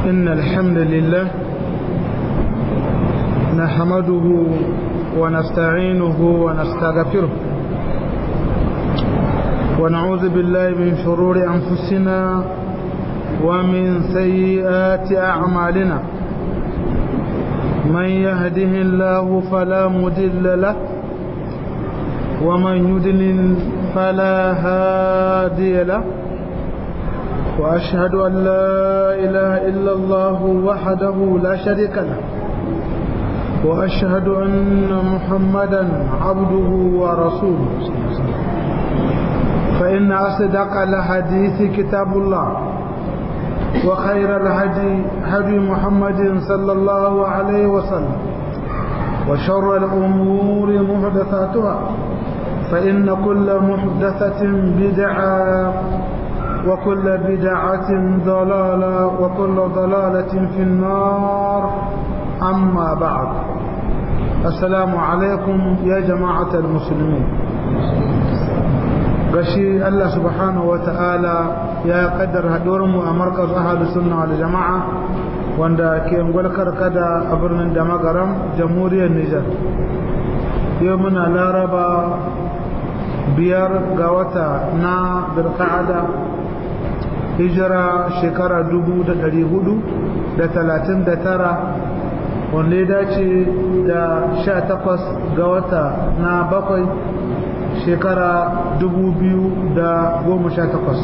إن الحمد لله نحمده ونستعينه ونستغفره ونعوذ بالله من شرور أنفسنا ومن سيئات أعمالنا من يهده الله فلا مدل له ومن يدلل فلا هادي له وأشهد أن لا إله إلا الله وحده لا شريك له وأشهد أن محمدا عبده ورسوله فإن أصدق الحديث كتاب الله وخير الهدي هدي محمد صلى الله عليه وسلم وشر الأمور محدثاتها فإن كل محدثة بدعة وكل بدعة ضلالة وكل ضلالة في النار أما بعد السلام عليكم يا جماعة المسلمين gashi Allah subhanahu wa ta'ala ya kaddar mu a markaz ahadu sunna wal jama'a wanda ke gwalkar kada a birnin da magaram jamhuriyar Nijar yau muna laraba biyar ga wata na birka'ada hijira shekara dubu da ɗari hudu da talatin da tara wanda ya dace da sha takwas ga wata na bakwai shekara dubu biyu da goma sha takwas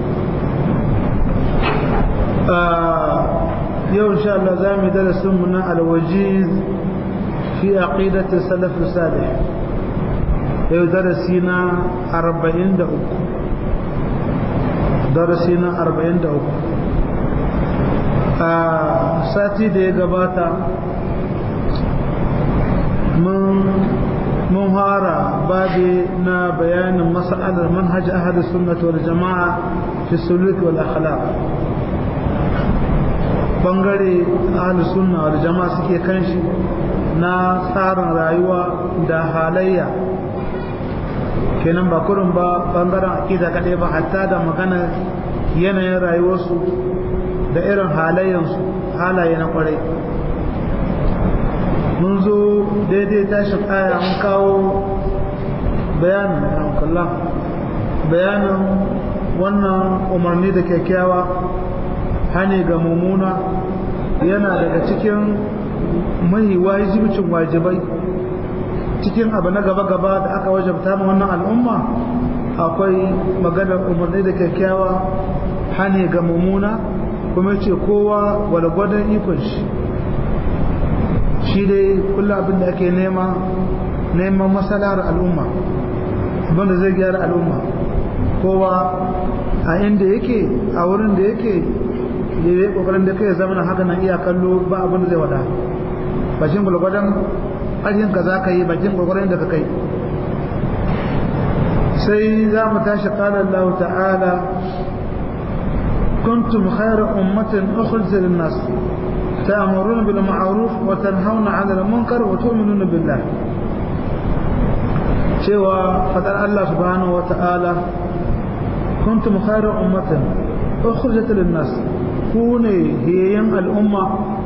yau insha Allah za mu darasin mu na alwajiz fi aqidati salaf salih yau darasi na arba'in da uku darasi na arba'in da uku a sati da ya gabata mun hara babi na bayanin mas'alar manhaj ahli sunnah wal jama'a fi suluk wal akhlaq bangare ahli sunna wal jama'a suke kan shi na tsarin rayuwa da halayya kenan ba kurin ba bangaren akida kaɗai ba hatta da magana yanayin rayuwarsu da irin halayensu halaye na kwarai mun zo daidai tashin aya mun kawo bayanin hankallah bayanin wannan umarni da kyakkyawa hane ga mummuna yana daga cikin mai wajibcin wajibai cikin abu na gaba-gaba da aka wajabta ma wannan al'umma akwai maganar umarni da kyakkyawa hane ga mummuna kuma ce kowa walgwadon ikon shi shi dai kullum abin da ake nema neman masalar al'umma abinda zai gyara al'umma kowa a inda yake a wurin da yake ya yi kokarin da kai zama haka nan iya kallo ba abin da zai wada bashin gwalgwadon ajin ka za ka yi bakin kokarin da ka kai sai za mu tashi kala Allah ta'ala kuntum khayra ummatin ukhrijat lin-nas تأمرون بالمعروف وتنهون عن المنكر وتؤمنون بالله سوى فقال الله سبحانه وتعالى كنتم خير أمة أخرجت للناس كوني هي الأمة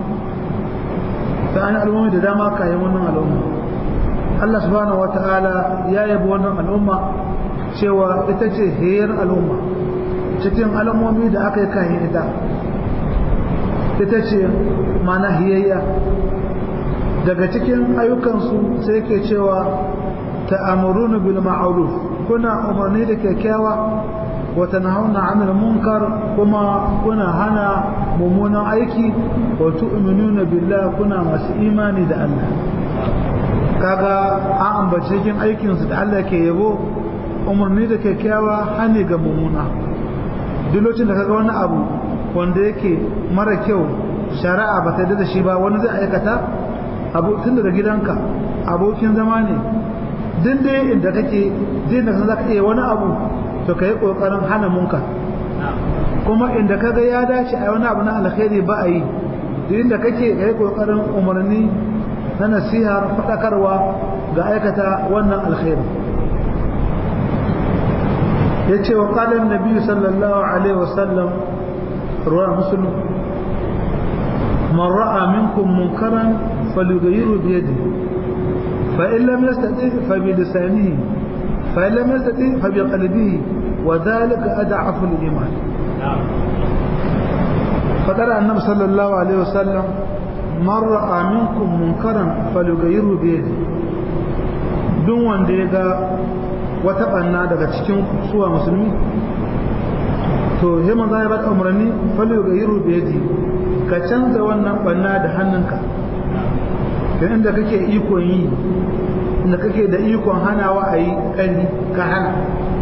فأنا الأمة داما كايمون الأمة الله سبحانه وتعالى يا يبون الأمة سوى إتجه هي الأمة cikin alamomi da aka yi kayan ita ita ce mana hiyayya daga cikin ayyukansu sai ke cewa ta'amuruna bil ma'ruf kuna umarni da kyakkyawa wa tanhauna 'anil munkar kuma kuna hana mummunan aiki wa tu'minuna billahi kuna masu imani da Allah kaga an ambace cikin aikin su da Allah ke yabo umarni da kyakkyawa hane ga mummuna duk lokacin da kaga wani abu wanda yake mara kyau shari'a ba ta da shi ba wani zai aikata abu tun daga gidanka abokin zama ne duk da inda kake din da zaka iya wani abu to kai kokarin hana munka kuma inda kaga ya dace a wani abu na alkhairi ba a yi duk inda kake kai kokarin umarni na nasiha fadakarwa ga aikata wannan alkhairi yace wa qala an-nabi sallallahu alaihi wasallam ruwa muslim man ra'a minkum munkaran falyughayyiru bi yadihi fa in lam yastati fa bi lisanihi fa in lam yastati fa bi qalbihi wa dhalika ad'afu al-iman فقال النبي صلى الله عليه وسلم من رأى منكم منكرا فليغيره بيده duk wanda ya ga wata banna daga cikin suwa musulmi to sai manzo ya bada umarni falu ga yiru biyadi ka canza wannan banna da hannunka dan inda kake ikon yi inda kake da ikon hanawa a yi kalli ka hana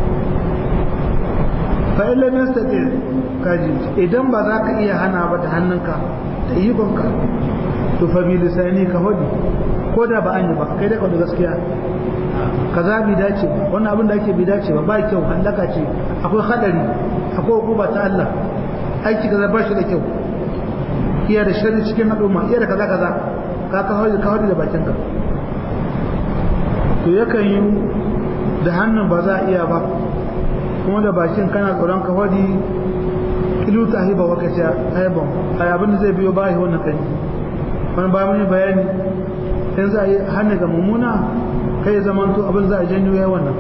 fa illa nastati kaji idan ba za ka iya hana ba da hannunka da ikonka to fa bi lisani ka hodi ko da ba an yi ba kai da da gaskiya kaza bi dace ba wannan abin da ake bi dace ba ba kyau halaka ce akwai hadari akwai hukuma ta Allah aiki kaza ba shi da kyau iya da sharri cikin al'umma iya da kaza kaza ka ka hodi ka hodi da bakin ka to yakan yi da hannun ba za a iya ba kuma da bakin kana tsoron ka hodi ilu ta hiba wa kace ayyaban ai abin da zai biyo ba wannan kai wani ba mun bayani in za a yi hannu ga mummuna kai ya zama to abin za a janyo ya wannan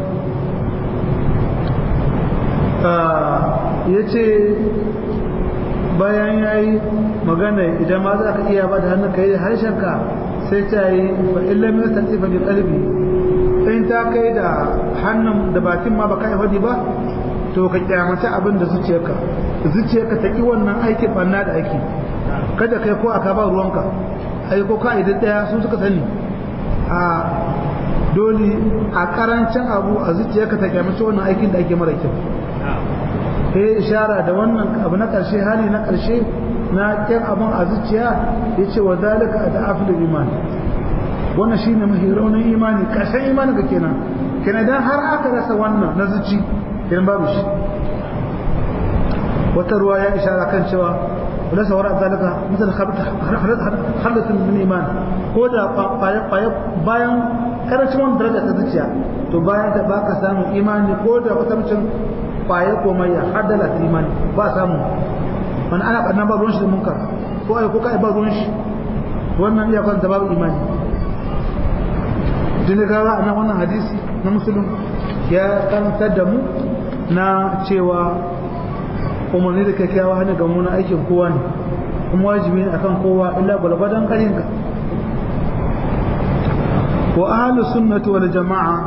ya ce bayan ya yi magana idan ma za ka iya ba da hannu ka yi harshenka sai ta yi fa illa mai sa tsifa da kalbi in ta kai da hannun da bakin ma ba ka yi ba to ka kyamata abin da zuciyarka zuciyarka ta ki wannan aikin banna da ake kada kai ko aka ba ruwanka ai ko ka idan daya sun suka sani a dole a karancin abu a zuciyarka ta kyamata wannan aikin da ake mara kyau sai ishara da wannan abu na karshe hali na karshe na kyan abin a zuciya ya ce wa zalika da afil iman wannan shine mahi raunin imani karshen imani ka kenan kenan dan har aka rasa wannan na zuci kenan babu shi wata ruwa ya ishara kan cewa wala sawara zalika misal halatin min iman ko da bayan karancin wannan daraja ta zuciya to bayan ta baka samun imani ko da wata mutum kwaye ko mai ya haddala ta imani ba samu wani ana ɓannan ba ruwan shi da munkar ko ai ko kai ba ruwan shi wannan iya kwanta babu imani jini gawa a nan wannan hadisi na musulun ya karantar da mu na cewa umarni da kyakkyawa hana ga muna aikin kowa ne kuma wajibi ne akan kowa illa gwalgwadon karinka wa ahlus sunnati wal jama'a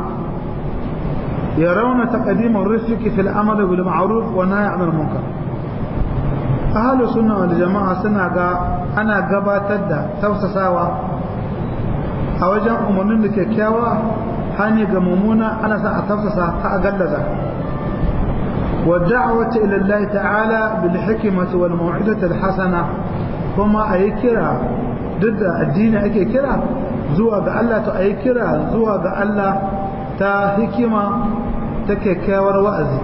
يرون تقديم الرفق في الأمر بالمعروف والنهي عن المنكر أهل السنة والجماعة سنة أنا قباتد توسساوا أوجه أمرين لكيكياوا هاني قمومونا أنا سأتوسسا تأقلزا والدعوة إلى الله تعالى بالحكمة والموعظة الحسنة كما أي كرا ضد الدين أي كرا زوا الله تأي كرا زوا الله ta hikima ta kyakkyawar wa'azi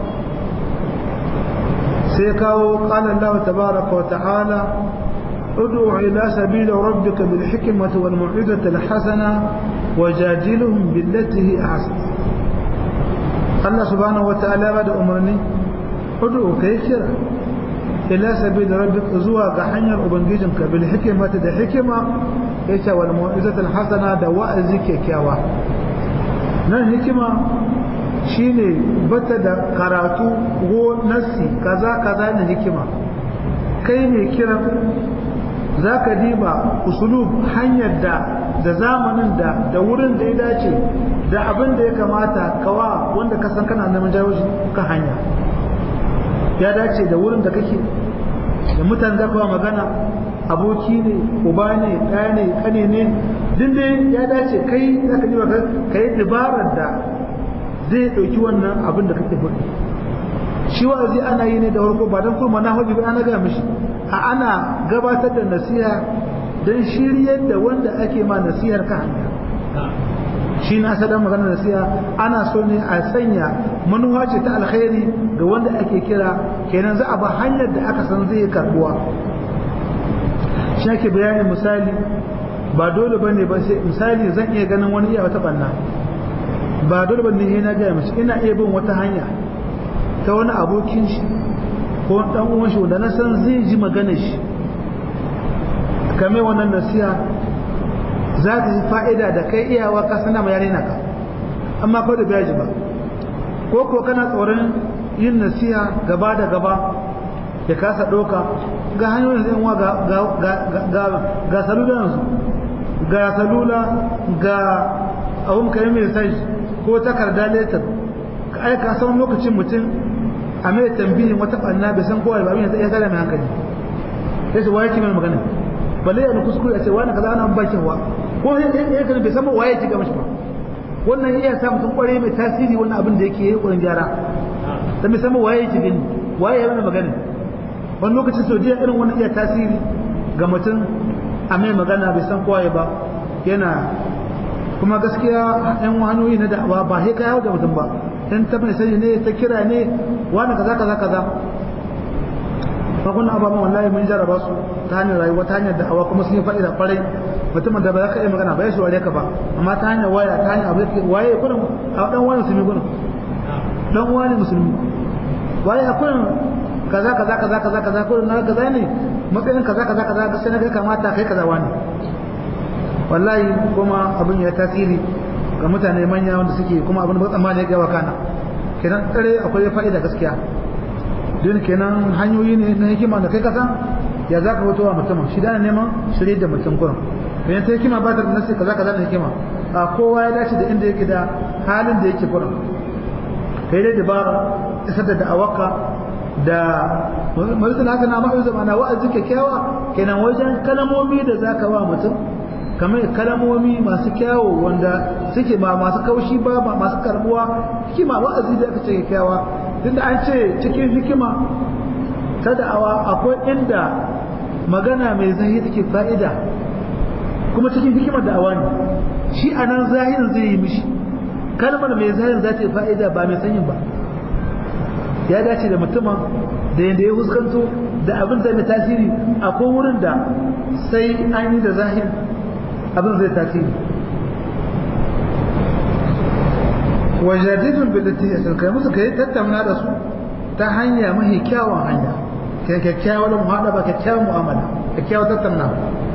sai kawo ƙanan Allah tabaraka wa ta'ala ادع إلى سبيل ربك بالحكمة والموعظة الحسنة وجادلهم بالتي هي أحسن الله سبحانه وتعالى بعد أمرني ادع كيكرا إلى سبيل ربك زوا حنير أبنجيجنك بالحكمة دا حكمة إيش والموعظة الحسنة دا وأزي كيكاوا nan hikima shine bata da karatu ko nassi kaza kaza ne hikima kai mai kiran za ka diba usulub hanyar da da zamanin da da wurin da ya dace da abin da ya kamata kawa wanda ka san kana neman jawo kan hanya ya dace da wurin da kake da mutane za kawo magana aboki ne uba ne ɗaya ne kane ne din dai ya dace kai za ka ji ka yi dabarar da zai ɗauki wannan abin da kake faɗi shi wa'azi ana yi ne da farko ba don kuma na hobi ba ana gaya mishi a ana gabatar da nasiha don shiryar da wanda ake ma nasihar ka hanya shi na sadan magana nasiha ana so ne a sanya manuwa ce ta alkhairi ga wanda ake kira kenan za a ba hanyar da aka san zai karbuwa shi ake bayanin misali ba dole bane ba sai misali zan iya ganin wani iya wata banna ba dole bane ne na gaya mace ina iya bin wata hanya ta wani abokin shi ko dan uwan shi wanda na san zai ji magana shi kame wannan nasiha za ta yi fa'ida da kai iyawa ka sana ma yare naka amma ko da biya ji ba ko ko kana tsoron yin nasiha gaba da gaba ya kasa ɗauka ga hanyoyin zai wa ga salula yanzu ga salula ga abun ka yi mai ko takarda letter ka aika san lokacin mutum a mai tambihin wata ɓanna bai san kowa ba abin ya tsada mai hankali sai su waye kimin magana balle ya kuskure a ce wani kaza ana bakin wa ko ya kan bai san ba waye kiga mashi ba wannan iya sa mutum kware mai tasiri wannan abin da yake yi wurin gyara dan bai san ba waye kiga ni waye ya magana wani lokacin sojiya irin wannan iya tasiri ga mutum a mai magana bai san kowa ba yana kuma gaskiya yan hanyoyi na da'awa ba sai ka yawo ga mutum ba dan ta mai sani ne ta kira ne wani kaza kaza kaza fa kun ababan wallahi mun jarraba su ta hanyar rayuwa ta hanyar da'awa kuma sun yi fa'ida kwarai mutumin da ba za ka iya magana ba ya shaware ka ba amma ta hanyar waya ta hanyar abu da waye kurin a dan wani musulmi kurin dan wani musulmi waye a kurin kaza kaza kaza kaza kaza kurin na kaza ne matsayin kaza kaza kaza ga sai na ga kamata kai kaza wani wallahi kuma abin ya tasiri ga mutane manya wanda suke kuma abin da tsammani ya gawa kana kenan tsare akwai fa'ida gaskiya don kenan hanyoyi ne na hikima da kai kasan ya za ka fito wa mutum shi da neman shirye da mutum kurin bayan ta hikima ba ta da nasi kaza kaza na hikima a kowa ya dace da inda yake da halin da yake kurin kai dai dabara isar da da'awaka da mazan haka na ma'a zama na wa'azi kyakkyawa kenan wajen kalamomi da za ka wa mutum kamar kalamomi masu kyawo wanda suke ba masu kaushi ba ba masu karbuwa hikima wa'azi da aka ce kyakkyawa tunda an ce cikin hikima ta da'awa akwai inda magana mai zahi take fa'ida kuma cikin hikimar da'awa ne shi a nan zahirin zai yi mishi kalmar mai zahirin za ta yi fa'ida ba mai sanyin ba ya dace da mutumin da yadda ya huskanto da abin zai mai tasiri akwai wurin da sai an yi da zahiri abin zai tasiri wajadidun billati yasin kai musu kai tattauna da su ta hanya mahi kyawun hanya kai kyakkyawar muhadaba kyakkyawar mu'amala kyakkyawar tattaunawa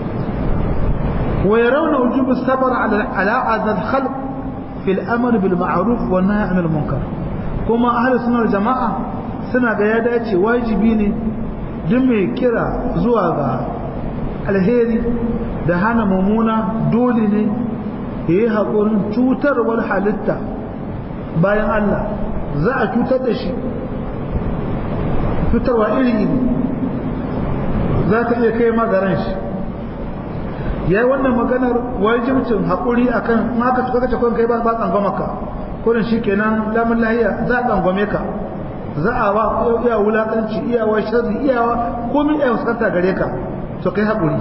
wa yarawna wujub as-sabr ala ala adad khalq fi al-amr bil ma'ruf wa nahy 'anil munkar kuma ahli sunnar jama'a suna ga ya dace wajibi ne duk mai kira zuwa ga alheri da hana mummuna dole ne ya yi haƙurin cutarwar halitta bayan Allah za a cutar da shi cutarwa iri iri za ta iya kai magaran shi ya yi wannan maganar wajibcin haƙuri a kan maka suka kace kwan kai ba tsangwama ka kurin shi kenan lamun lahiya za a tsangwame ka za a wa iya wulakanci iyawa sharri iyawa komin iya fuskanta gare ka to kai haƙuri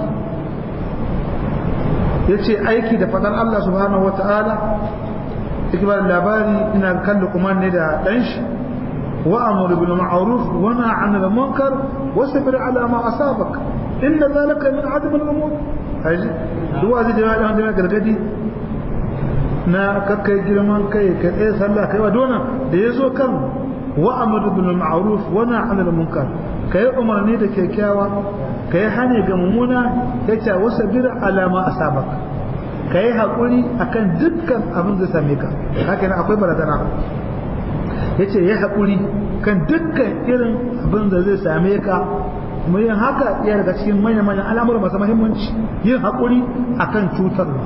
ya ce aiki da faɗar Allah subhanahu wa ta'ala ikibar labari ina kalli kuma ne da ɗan shi wa amuru bil ma'ruf wa nahy 'anil munkar wa sabir 'ala ma asabak inna zalika min 'azmi al-umur haji duwa zai da wani da gargadi na kakkai girman kai ka tsaye sallah kai wa dona da yazo kan wa amuru bil ma'ruf wa nahy 'anil munkar kai umarni da kyakkyawa kai hane ga mummuna yace wa sabir 'ala ma asabak ka yi haƙuri a kan dukkan abin zai same ka haka yana akwai barazana ya ce ya haƙuri kan dukkan irin abin da zai same ka kuma yin haka iya daga cikin manya-manyan al'amura masu mahimmanci yin haƙuri a kan cutarwa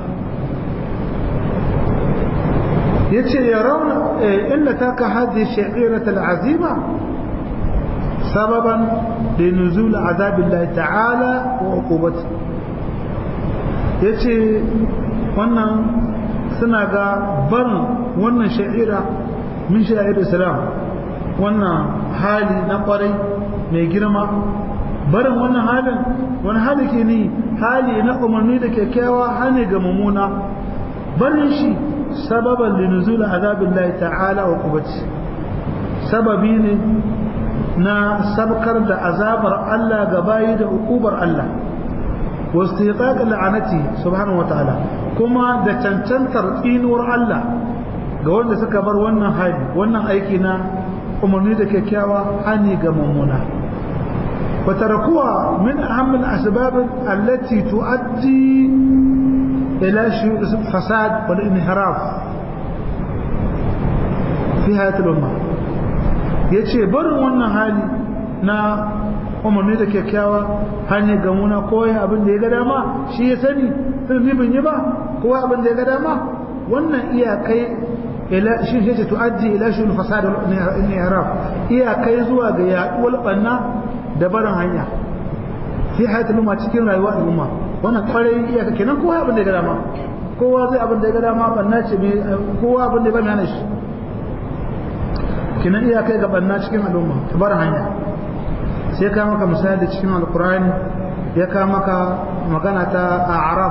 ya ce ya rauna inda ta ka hajji sha'irat al'azima sababan da nuzul azabillahi ta'ala wa uqubati ya ce wannan suna ga barin wannan sha'ira min sha'ir islam wannan hali na kwarai mai girma barin wannan halin wani hali ke ni hali na umarni da kyakkyawa hane ga mummuna barin shi sababan linuzul azabin lai ta'ala wa kubaci sababi ne na sabkar da azabar Allah ga bayi da ukubar Allah واستيقاق لعنته سبحانه وتعالى كما da cancantar tsinuwar Allah ga wanda suka bar wannan hali wannan aiki na umarni da kyakkyawa hani ga mummuna وتركوها من أهم الأسباب التي تؤدي إلى الفساد والانحراف في هذه الأمة yace barin wannan hali na umarni da kyakkyawa hanyar gamuna koya abin da ya ga dama shi ya sani sun bin yi ba kowa abin da ya ga dama wannan iyakai ila shi ce tu'addi ila shi fasad wal inhiraf iyakai zuwa ga yaduwar banna da barin hanya fi hayatul umma cikin rayuwar al'umma wannan kwarai iyaka kenan kowa abin da ya ga dama kowa zai abin da ya ga dama banna ce kowa abin da ya bani hana shi kenan iyakai ga banna cikin al'umma ta barin hanya sai ka maka misali cikin alqur'ani ya ka maka magana ta a'raf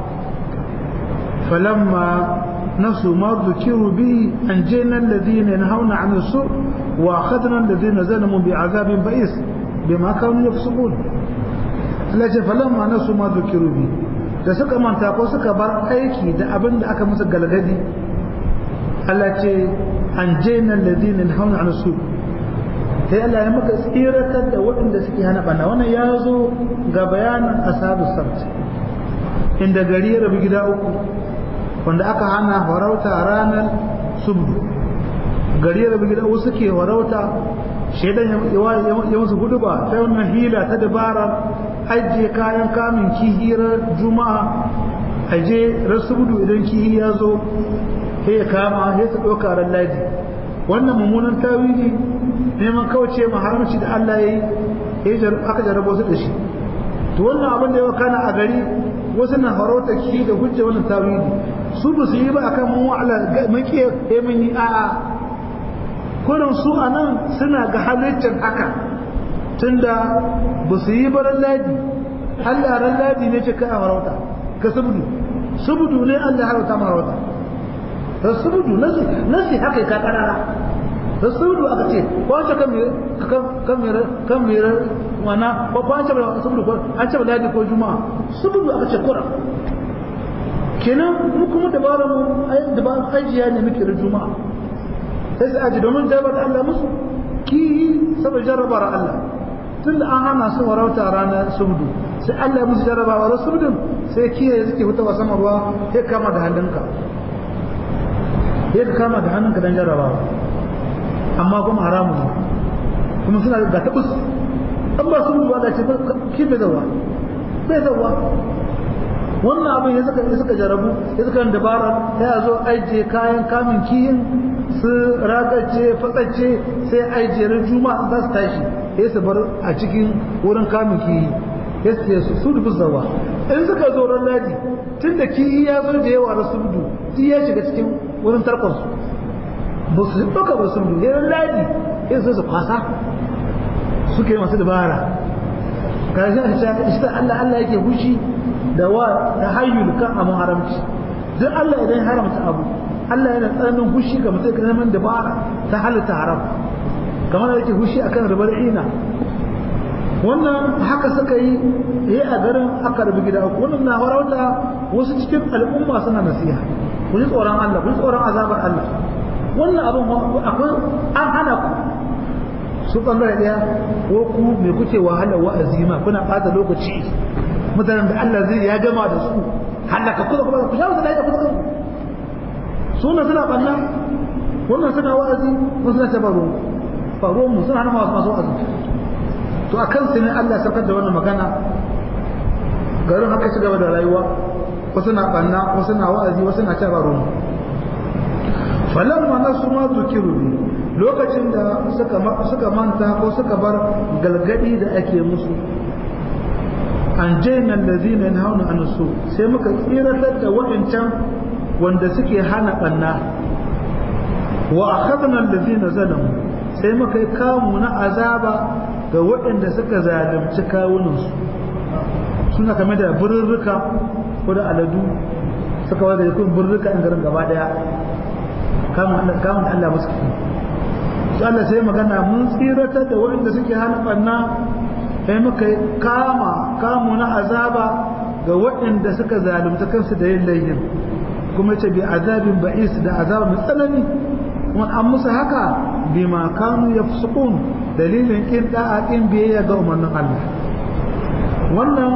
falamma نسوا ما ذكروا به أنجينا الذين ينهون عن السوء وأخذنا الذين ظلموا بعذاب بئيس بما كانوا يفسقون التي فلما نسوا ما ذكروا به da suka manta ko suka bar aiki da abin da aka musu galgadi Allah ce an jena ladina hauna an su sai Allah ya maka tsiratar da waɗanda suke hana bana wannan ya zo ga bayanin ashabus sabt inda gari ya rabu gida uku wanda aka hana farauta ranar subdu gari ya rabu gida wasu ke farauta shaidan ya musu gudu ba ta wannan hila ta dabara ajiye kayan kamun kihirar juma'a aje rasubudu idan kihi ya zo ya kama ya su ɗauka ran laji wannan mummunan tawili neman kawace ma haramci da Allah ya yi aka jarrabo su da shi to wannan abin da ya kana a gari wasu na farauta ki da hujja wannan tawili su ba su yi ba akan mun wa'ala muke eh mun yi a'a kullum su anan suna ga halittar haka tunda ba su yi baran ladi Allah ran ladi ne ce ka a farauta ka subudu subudu ne Allah harauta ma farauta da subudu nasi nasi haka ka karara da subudu aka ce kwace kan mere kan mere kan mere wana ko kwace ba subudu ko an ce ladi ko juma'a subudu aka ce kura kenan mu kuma dabarar mu dabarar ajiya ne muke da juma'a sai su aji domin jabar Allah musu ki saboda jarrabar Allah tun da an hana su warauta ranar subdu sai Allah ya musu jarrabawa da subdun sai kiyaye suke fitowa sama ruwa sai kama da hannunka sai ka kama da hannunka don jarrabawa amma kuma haramu ne kuma suna ga tabus an ba subdu ba da ce ki bai zawa bai zawa wannan abin ya suka ya suka jarabu ya suka dabara ya zo aije kayan kamin kiyin su ragace fatsace sai aije ran juma'a za su tashi ya su bar a cikin wurin kamin kiyi ya su su dubu zawa in suka zo ran ladi tun da kiyi ya zo da yawa rasu budu shi ya shiga cikin wurin tarkon su ba su ɗauka ba su budu ya ladi ya su su kwasa suke masu dabara karshen shi ta Allah Allah yake hushi da wa ta hayyul kan abu haramci duk Allah idan haramta abu Allah yana tsananin hushi ga mutum kalaman dabara ta halitta haram kamar yake hushi akan ribar ina wannan haka suka yi yi a garin aka rabu gida uku wannan na farauta wasu cikin al'umma suna nasiha ku ji tsoron Allah ku ji tsoron azabar Allah wannan abin akwai an hana ku su bangare daya ko ku me kuke wahala wa'azi ma kuna bata lokaci mutanen da Allah zai ya gama da su halaka kuma kuma ku shawo da ku kuma suna suna banna wannan suna wa'azi wannan suna tabaro faro mu suna hana masu masu wa'azi to akan sai ne Allah sarkar da wannan magana garin haka ci gaba da rayuwa wasu na banna wasu na wa'azi wasu na tabaro falamma nasu ma zukiru lokacin da suka manta ko suka bar galgadi da ake musu an jaina lazina yanhauna an su sai muka tsiratar da waɗancan wanda suke hana banna wa akhadna allazina zalamu sai muka yi kamu na azaba ga waɗanda suka zalunci kawunansu suna kame da birrika ko da aladu suka wada yakun birrika in garin gaba daya kamun Allah musu Allah sai magana mun tsiratar da waɗanda suke hana ɓanna sai muka kama kamu na azaba ga waɗanda suka zalunta kansu da yin laihin kuma ce bi azabin ba'is da azaba mai tsanani kuma an musu haka bima kanu yafsukun dalilin kin da'a kin biyayya ga umarnin Allah wannan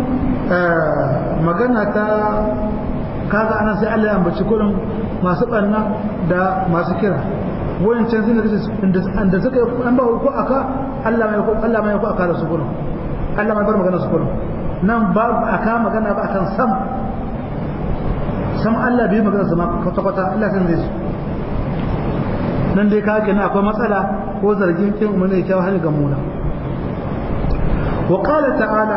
magana ta kaga ana sai Allah ya ambaci kurin masu barna da masu kira wayancan sun da da suka yi an ba ko aka Allah mai ko Allah mai ko aka da su kurin Allah mai bar magana su kurin nan ba aka magana ba akan sam sam Allah bai magana sama kwata kwata Allah san zai su nan dai ka kenan akwai matsala ko zargin kin umarni kyau hali ga muna wa qala ta'ala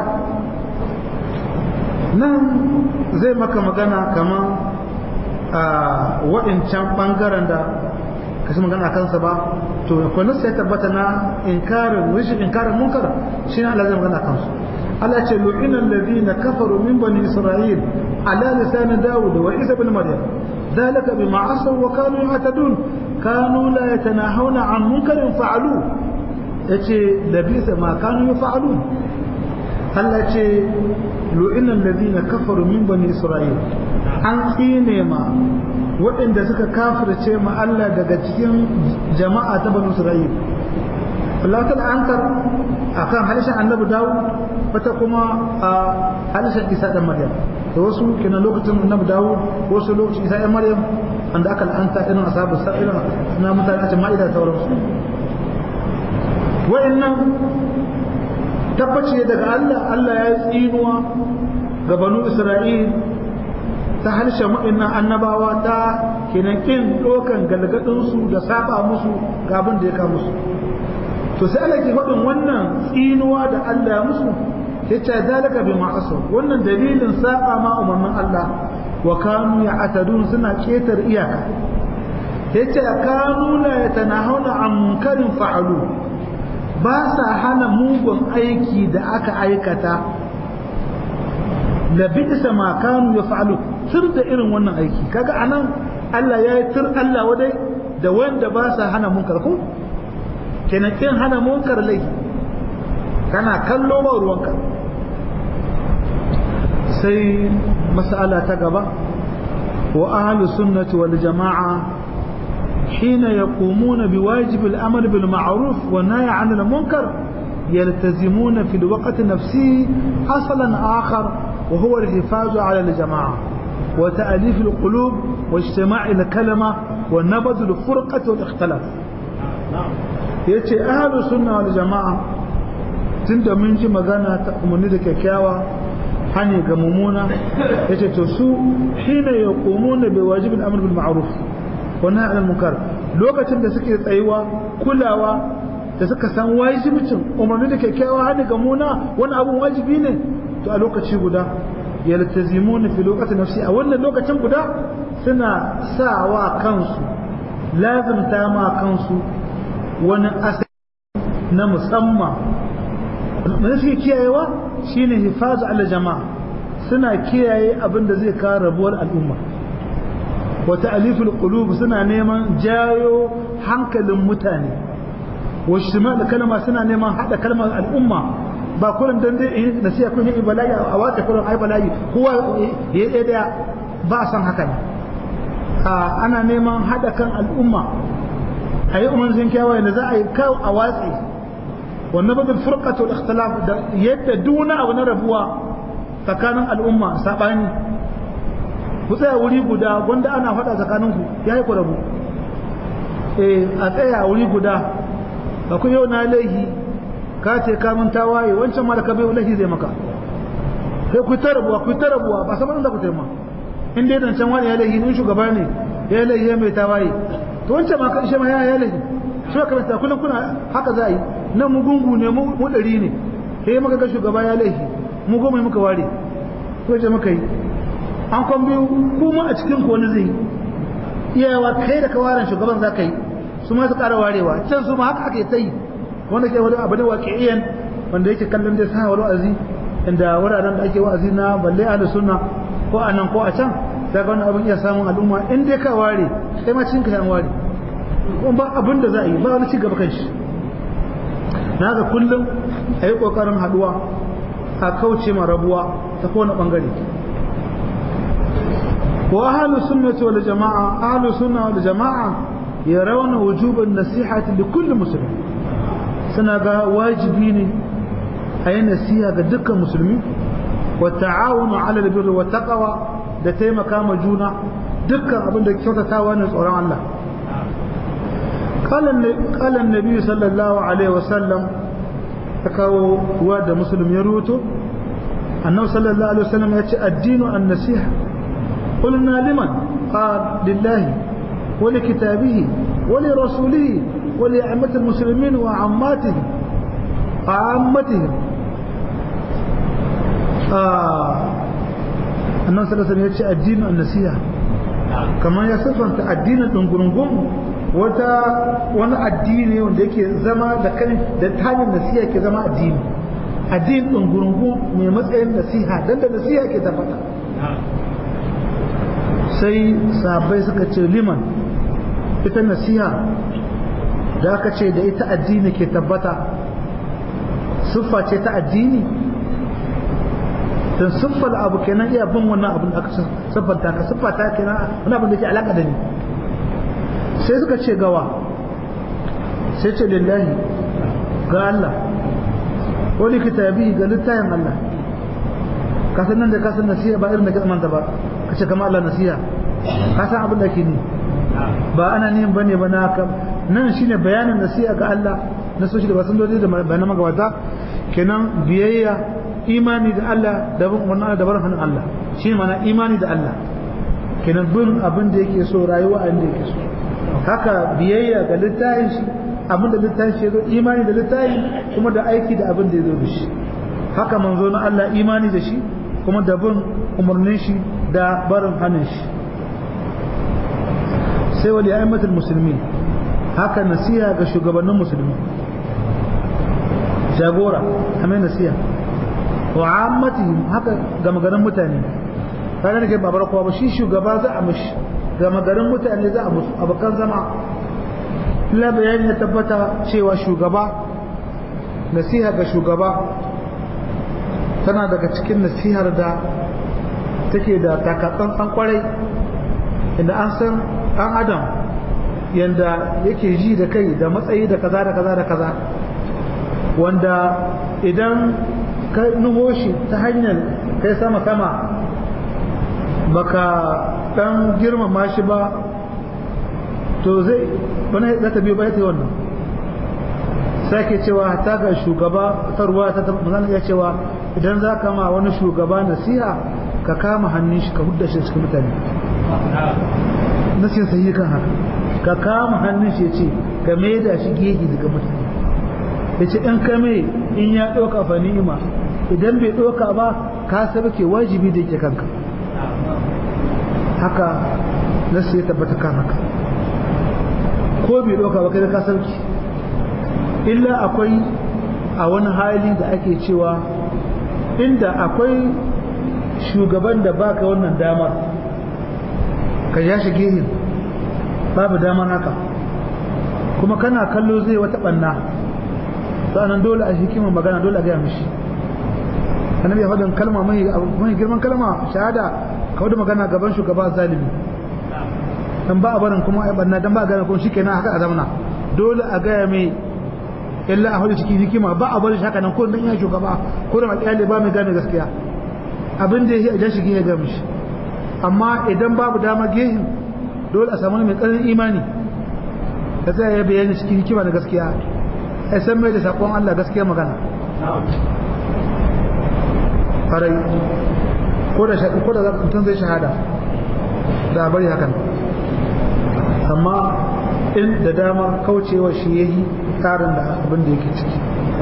nan zai maka magana kamar a waɗancan ɓangaren da kashi magana kansa ba to akwai nasu ya tabbata na inkarin rishin inkarin munkar shi ne Allah zai magana kansu Allah ce lu'ina alladhina kafaru min bani isra'il ala lisan dawud wa isa ibn maryam ذلك بما عصوا وكانوا يعتدون كانوا لا يتناهون عن منكر فعلوه yace labisa ma kanu yaf'alun Allah ce lu'inan ladina kafaru min bani isra'il an tsine ma waɗanda suka kafirce ma Allah daga cikin jama'a ta bani isra'il Allah ta ankar akan halishin annabi Dawud wata kuma a halishin Isa dan Maryam da wasu kina lokacin annabi Dawud wasu lokacin Isa dan Maryam anda aka la'anta irin ashabu sa'ira na mutane a ma'ida sauransu wa'annan tabbaci daga Allah Allah ya tsinuwa ga banu Isra'il ta harshen waɗannan annabawa ta kenan kin dokan galgadinsu da saba musu ga abin da ya ka musu to sai Allah ke faɗin wannan tsinuwa da Allah ya musu ya ce zalika bi ma'asu wannan dalilin saba ma umarnin Allah wa kanu ya'tadun suna ketar iyaka yace kanu la yatanahuna an munkarin fa'alu ba sa hana mugun aiki da aka aikata da bisa ma kanu ya fa'alu tur da irin wannan aiki kaga anan Allah ya yi tur Allah wadai da wanda ba sa hana munkar ko kenan kin hana munkar laifi kana kallo ba ruwanka sai mas'ala ta gaba wa ahlus sunnati wal jama'a حين يقومون بواجب الأمر بالمعروف والنهي عن المنكر يلتزمون في الوقت نفسه أصلا آخر وهو الحفاظ على الجماعة وتأليف القلوب واجتماع الكلمة ونبذ الفرقة والاختلاف yace ahlus sunna wal jama'a tunda mun ji magana ta umarni da kyakkyawa hani ga mumuna yace to su hina yaqumuna bi wajibil amr bil ma'ruf wannan alal munkar lokacin da suke tsayuwa kulawa da suka san wajibcin umarni da kyakkyawa hali ga muna wani abun wajibi ne to a lokaci guda yaltazimuna fi lokacin nafsi a wannan lokacin guda suna sawa kansu lazimta ma kansu wani asali na musamman da suke kiyayewa shine hifazu ala jama'a suna kiyaye abin da zai kawo rabuwar al'umma wa ta'aliful qulub suna neman jayo hankalin mutane wa shimal kalma suna neman hada kalmar al'umma ba kullun dan dai nasiya kun yi bala'i a wata kullun ai bala'i kowa ya yi daya ba san haka ne ana neman hada kan al'umma ayi umarnin kyawaye da za a yi kawo a watsi wannan badal furqatul ikhtilaf da yadda duna abu na rabuwa tsakanin al'umma sabani ku tsaya wuri guda gwanda ana faɗa tsakaninku ya yi ku rabu eh a tsaya wuri guda ba ku yau na laihi ka ce kamun tawaye wancan mara kabe laihi zai maka sai ku ta rabuwa ku ta rabuwa ba saman da ku taima in dai dan can wani ya laihi in shugaba ne ya laihi ya mai tawaye to wancan ma kan shi ma ya laihi shi ka kamata kullum kuna haka za a yi nan mu gungu ne mu ɗari ne sai muka ga shugaba ya laihi mu goma muka ware ko ce muka yi an kwan biyu kuma a cikin wani zai iyawa kai da kawaran shugaban za ka yi su ma su ƙara warewa can su ma haka aka yi ta yi wanda ke wani abu da waƙi'iyan wanda yake kallon dai sa wani wa'azi inda wuraren da ake wa'azi na balle ahli sunna ko a nan ko a can sai ga wani abin iya samun al'umma in dai ka ware sai ma cikin ka yan ware kuma ba abin da za a yi ba wani ci gaba kan shi na ga kullum a yi ƙoƙarin haɗuwa a kauce ma rabuwa ta kowane ɓangare wa ahlus sunnati wal jamaa ahlus sunna wal jamaa yarawna wujuban nasihati li kulli muslim suna ga wajibi ne a yi nasiha ga dukkan musulmi wa ta'awunu ala albirri wa taqwa da taimaka ma juna dukkan abin da kyautatawa ne tsoron Allah قال النبي صلى الله عليه وسلم تكاو واد مسلم يروتو أنه صلى الله عليه وسلم يأتي الدين النصيحة قلنا لمن قال لله ولكتابه ولرسوله ولأئمة المسلمين وعماتهم عامتهم آه annan sallallahu ya ce addinin annasiha kamar ya siffanta addinin dungurungun wata wani addini wanda yake zama da kan da tayin nasiha ke zama addini addinin dungurungun mai matsayin nasiha dan da nasiha ke tabbata sai sahabbai suka ce liman ita nasiha da aka ce da ita addini ke tabbata siffa ce ta addini don siffar abu kenan iya bin wannan abin da aka siffanta ka siffata kenan wani abin da ke alaka da ni sai suka ce gawa sai ce lillahi ga Allah wani kitabi ga littayin Allah kasan nan da kasan nasiha ba irin da kasan manta ba ka ce kama Allah nasiha kasan abin da ke ni ba ana nihin ba ne ba na nan shine bayanin nasiha ga Allah na soshi da wasan dole da bayanan magabata kenan biyayya imani da Allah da bin umarnin da barin hannun Allah shi mana imani da Allah kenan bin abin da yake so rayuwa a inda yake so haka biyayya ga littafin shi abin da littafin shi ya zo imani da littafin kuma da aiki da abin da ya zo da shi haka manzo na Allah imani da shi kuma da bin umarnin shi da barin hannun shi sai wali a'immatul musulmi haka nasiha ga shugabannin musulmi jagora kamar nasiha wa ammatihim haka ga magarin mutane kaga nake babar kowa ba shi shugaba za a mishi ga magarin mutane za a musu abokan zama la bayani ya tabbata cewa shugaba nasiha ga shugaba tana daga cikin nasihar da take da takatsantsan kwarai inda an san ɗan adam yanda yake ji da kai da matsayi da kaza da kaza da kaza wanda idan ka nuho shi ta hanyar kai sama sama baka dan girmama shi ba to zai wani za ta biyo ba ta wannan sake cewa ta ga shugaba ta ruwa ta mazana ya cewa idan za ka ma wani shugaba nasiha ka kama hannun shi ka hudda shi cikin mutane nasiha sai kan haka ka kama hannun shi ya ce ka maida shi gehe daga mutane ya ce in kame in ya ɗauka fa ni'ima idan bai ɗauka ba ka ke wajibi da yake kanka haka nasu ya tabbata kan haka ko bai ɗauka ba kai da ka sauke illa akwai a wani hali da ake cewa inda akwai shugaban da baka wannan damar ka ja shi gehin babu damar haka kuma kana kallo zai wata ɓanna sa'annan dole a hikimar magana dole a gaya mishi annabi ya faɗin kalma mai girman kalma shahada ka wadda magana gaban shugaba zalimi dan ba a barin kuma a barna dan ba a gane kuma shikenan haka a zamana dole a gaya mai illa a hudu cikin hikima ba a barin haka nan ko dan ya shugaba ko da matsayali ba mai gane gaskiya abin da ya a jashi ya ga mishi amma idan babu dama gehin dole a samu mai ƙarfin imani da zai ya bayani cikin hikima da gaskiya ai san mai da sakon Allah gaskiya magana farai ko da ko da mutum zai shahada da bari hakan amma in da dama kaucewa shi yayi tsarin da abin da yake ciki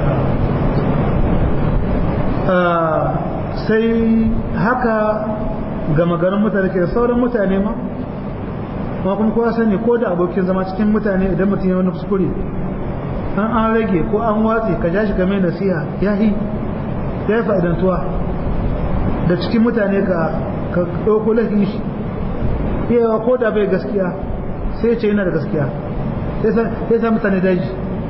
sai haka ga magarin mutane ke sauran mutane ma ma kuma kowa sani ko da abokin zama cikin mutane idan mutum ya wani kuskure an an rage ko an watse ka ja shi game nasiha ya yi ya yi fa'idantuwa da cikin mutane ka ɗauko laifin shi yawa ko da bai gaskiya sai ce yana da gaskiya sai sa mutane daji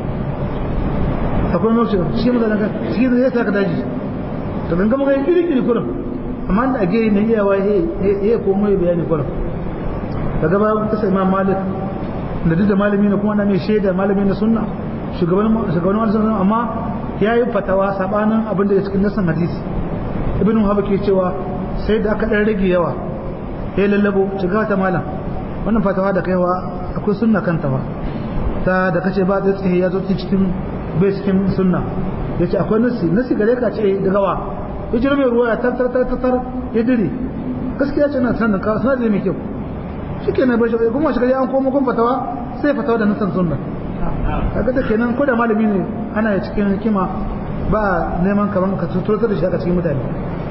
akwai mafi shi mutane ka shi zai sa ka daji to ganga maka yin kiri-kiri kurum amma da age na iyawa ya komo ya bayani kurum daga ba ta sai imam malik da duk da malami ne kuma na mai shaida malami na sunna shugaban shugaban wani sunna amma ya yi fatawa sabanin abin da ya cikin nasan hadisi ibn wahab ke cewa sai da aka dan rage yawa ya lallabo shiga ta malam wannan fatawa da kaiwa akwai sunna kanta ba ta da kace ba da tsaye ya zo cikin bai cikin sunna yace akwai nasi nasi gare ka ce daga wa hijira mai ruwa ya tattar tattar ya dire gaskiya ce na sanin ka sanar da mai kyau shike na bashi kuma shi kaje an komo kun fatawa sai fatawa da nasan sunna kaga da kenan ko da malami ne ana cikin hikima ba neman kaman ka tutar da shi a cikin mutane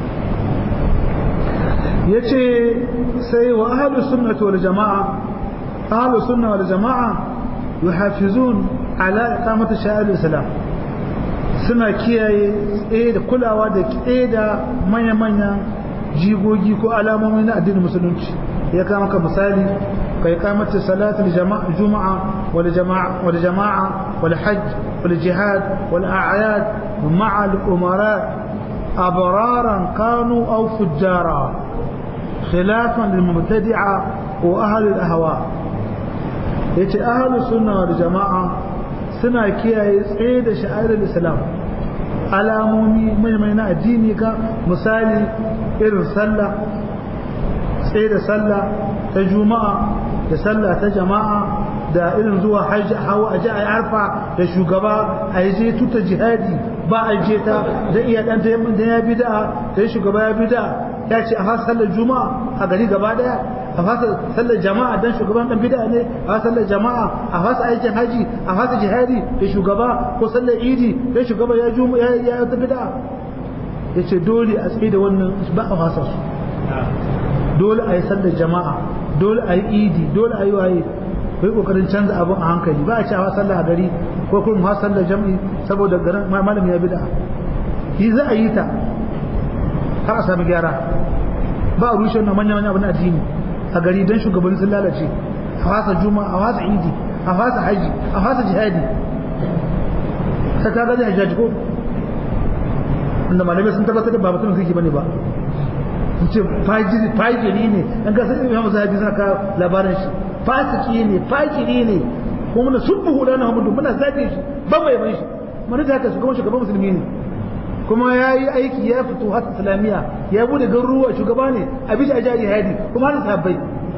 yace sai wa ahlus sunnati wal jamaa ahlus sunna wal jamaa yuhafizun ala iqamati sha'ir islam suna kiyaye tsaye da kulawa da tsaye da manya-manyan jigogi ko alamomi na addinin musulunci ya kama ka misali kai kamata salatul juma'a wal jama'a wal jama'a wal hajj wal jihad wal a'yad ma'a al umara abraran kanu aw fujjara khilafan lil mubtadi'a wa ahli al ahwa yace ahli sunna wal jama'a suna kiyaye tsaye da sha'airar islam alamomi mai na addini ka misali irin sallah tsaye da sallah ta juma'a da sallah ta jama'a da irin zuwa hajji hawa a ji a arfa da shugaba a yi je tuta jihadi ba a je ta da iya dan da ya bida da shugaba ya bida ya ce a fasa sallar juma'a a gari gaba daya a fasa sallar jama'a dan shugaban dan bid'a ne a fasa sallar jama'a a fasa aikin haji a fasa jihadi da shugaba ko sallar idi dan shugaba ya juma ya ya ta bid'a yace dole a tsaye da wannan ba a fasa su dole a yi sallar jama'a dole a yi idi dole a yi waye kai kokarin canza abun a hankali ba a ce a fasa sallar a gari ko kuma fasa sallar jam'i saboda garin malam ya bid'a yi za a yi ta har a sami gyara ba a rushe wannan manya manya abin addini a gari don shugabanni sun lalace a fasa juma a fasa idi a fasa haji a fasa jihadi ta ka gaji hajjaji ko wanda malamai sun tabbatar da ba mutum suke bane ba sun ce fajiri ne an ga sai imam zahabi suna ka labarin shi fasiki ne fajiri ne kuma muna sun buhu da Muhammadu muna zage shi ba mai ban shi mun da haka shugaban shugaban musulmi ne kuma ya yi aiki ya fito har islamiyya ya bude garuruwa shugaba ne a bisa a jari hadi kuma har sahabbai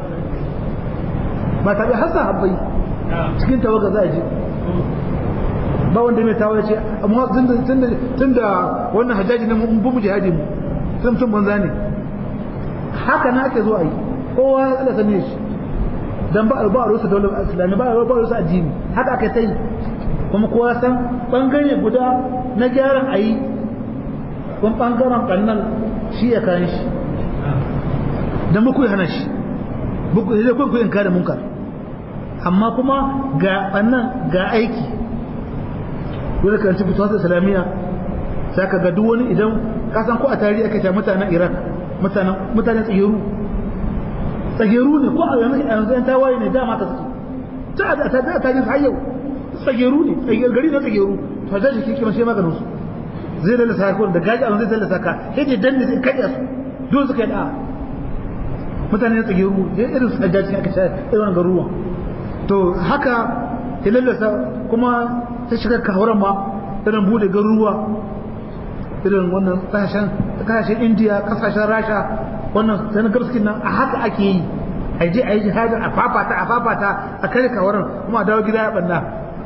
ba tabi har sahabbai cikin tawaga za a je ba wanda mai tawaye ce amma tun da wannan hajjaji ne mun bumu jihadi mu tun tun banza ne haka na ake zo a yi kowa Allah sani shi dan ba ba rusa daular islamiyya ba ba rusa addini haka aka sai kuma kowa san bangare guda na gyaran ayi kun ɓangaren ƙannan shi ya kayan shi don muku hana shi buku zai kun kuyin kare munkar amma kuma ga ɓannan ga aiki wani kan ci fituwar islamiyya sai ka ga duk wani idan kasan ko a tarihi aka ce mutanen iraq mutanen tsageru tsageru ne ko a yanzu yan tawaye ne dama ka suke ta a tarihi har yau tsageru ne gari na tsageru to zai shi kima shi maganin su zai lalasa ka da gaji abin zai lalasa ka sai dai danne zai kaɗa su dole suka yi da'a mutane ya tsage ruwa ya irin su ajaji aka sha irin garuruwan to haka ya lalasa kuma ta shiga kawaran ma irin bude garuruwa irin wannan kasashen kasashen indiya kasashen rasha wannan sanar gabaskin nan a haka ake yi a je a yi jihadin a fafata a fafata a kare kawaran kuma a dawo gida ya banna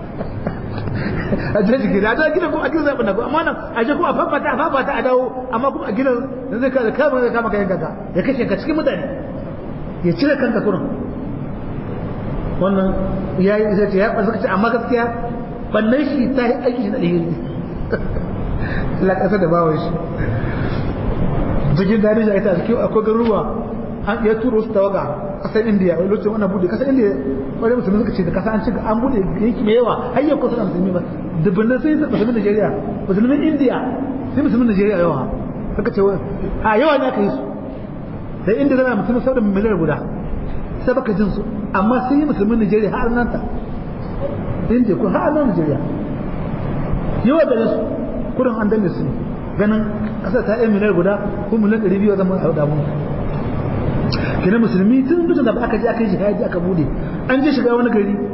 a je gida a dawo gida kuma a gida zaɓi na amma nan a je kuma a fafata a fafata a dawo amma kuma a gida zai kada kama zai kama kayan gaga ya kashe ka cikin mutane ya cire kanka kurin wannan ya yi zai ce ya ɓarsa ce amma gaskiya bannan shi ta yi aiki shi na ɗaya la ƙasa da bawon shi cikin gani shi a ita cikin akwai garuruwa an ya turo su tawaga ƙasar indiya wani lokacin wannan bude ƙasar indiya wani musulmi suka ce da ƙasa an cika an bude yanki mai yawa har yau kusa musulmi ba dubbannin sai musulmin najeriya musulmin indiya sai musulmin najeriya yawa suka ce a yawa ne aka yi su da inda zana musulmi sau da miliyar guda sai baka jin su amma sun yi musulmin najeriya har nan ta indiya ko har nan najeriya yawa da su kudin an danne su ganin ƙasar ta yi miliyar guda ko miliyar ɗari biyu zama a damu kenan musulmi tun dukkan da aka je aka yi jihadi aka bude an je shiga wani gari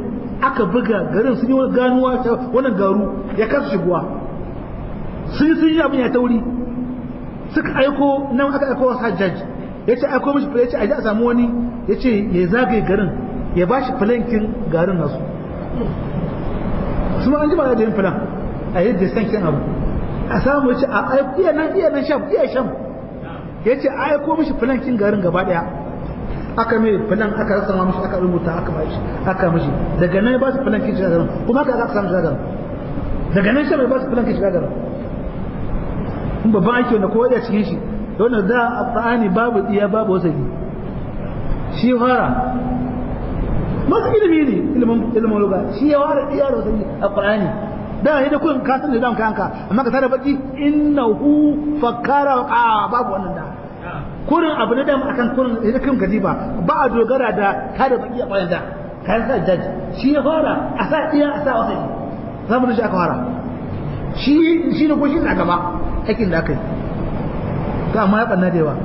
aka buga garin sun yi wani ganuwa ta wannan garu ya kasa shigowa sun sun yi abin ya tauri suka aiko nan aka aiko wasu hajjaj ya ce aiko mishi ya ce a ji a samu wani ya ce ya zagaye garin ya ba shi filankin garin nasu su ma an ji ba da yin filan a yadda sankin abu a samu ya ce a aiko iya nan iya nan sham iya sham ya ce a aiko mishi filankin garin gaba daya aka mai filan aka rasa ma mishi aka rubuta aka ba shi aka mishi daga nan ba su filankin shiga garin kuma aka aka samu shiga garin daga nan sham ya ba su filankin shiga garin in babban aiki wanda kowa ya cikin shi wanda za a ƙa'ani babu iya babu wasali shi fara masu ilimi ne ilimin luga shi ya fara iya da wasali a ƙa'ani da ya da kun kasar da dam kanka amma ka tare baki innahu fakkara wa qa babu wannan da kurin abu na dam akan kurin da kun gadi ba ba a dogara da tare baki a bayan da kan sa jaji shi ya fara a sa iya a sa wasali zamu da shi aka fara shi shi ne ko shi na gaba aikin da aka yi to amma ya ɓanna da yawa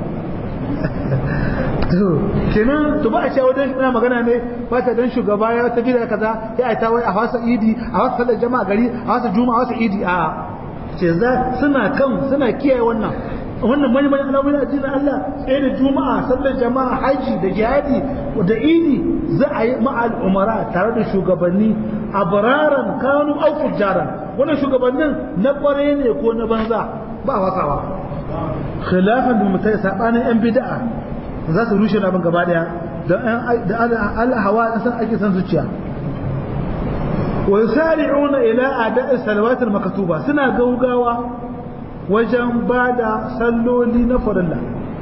to kenan to ba a cewa wajen ina magana ne fata don shugaba ya tafi da kaza ya aita wai a wasa idi a wasa sallar jama'a gari a wasa juma'a a wasa idi a ce za suna kan suna kiyaye wannan wannan mani mani alamun addinin Allah sai da juma'a sallar jama'a haji da jihadi da idi za a yi ma'al umara tare da shugabanni abraran kanu au fujjaran wannan shugabannin na kware ne ko na banza ba wasawa khilafan da mutai sabanin yan bid'a za su rushe abin gaba daya da Allah hawa san ake san zuciya wa yusari'una ila ada'i salawat al-maktuba suna gaugawa wajen bada salloli na farilla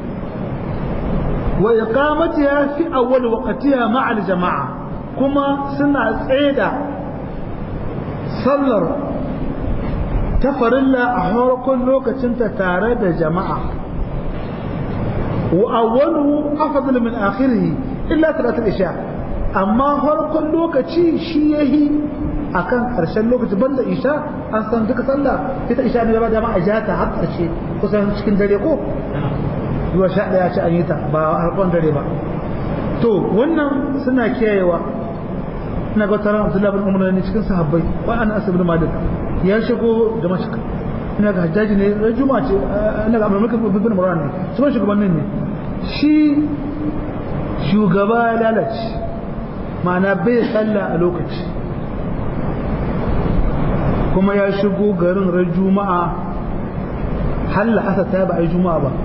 wa iqamatiha fi awwal waqtiha ma'a al-jama'a kuma suna tsaida sallar ta farilla a harkon lokacinta tare da jama'a wa awwaluhu afdal min akhirih illa salatul isha amma harkon lokaci shi yahi akan karshen lokaci banda isha an san duka sallah ita isha ne ba jama'a ja ta har karshe kusan cikin dare ko zuwa sha daya ci an yi ta ba harkon dare ba to wannan suna kiyayewa ina ga taron Abdullahi bin Umar ne cikin sahabbai wa ana asibin Malik ya shigo da mashik ina ga hajjaji ne ran juma'a ce ina ga Abdul Malik bin Marwan ne su ban shugabannin ne shi shugaba ya lalace ma'ana bai sallah a lokaci kuma ya shigo garin ran juma'a halla asa ta ba a yi juma'a ba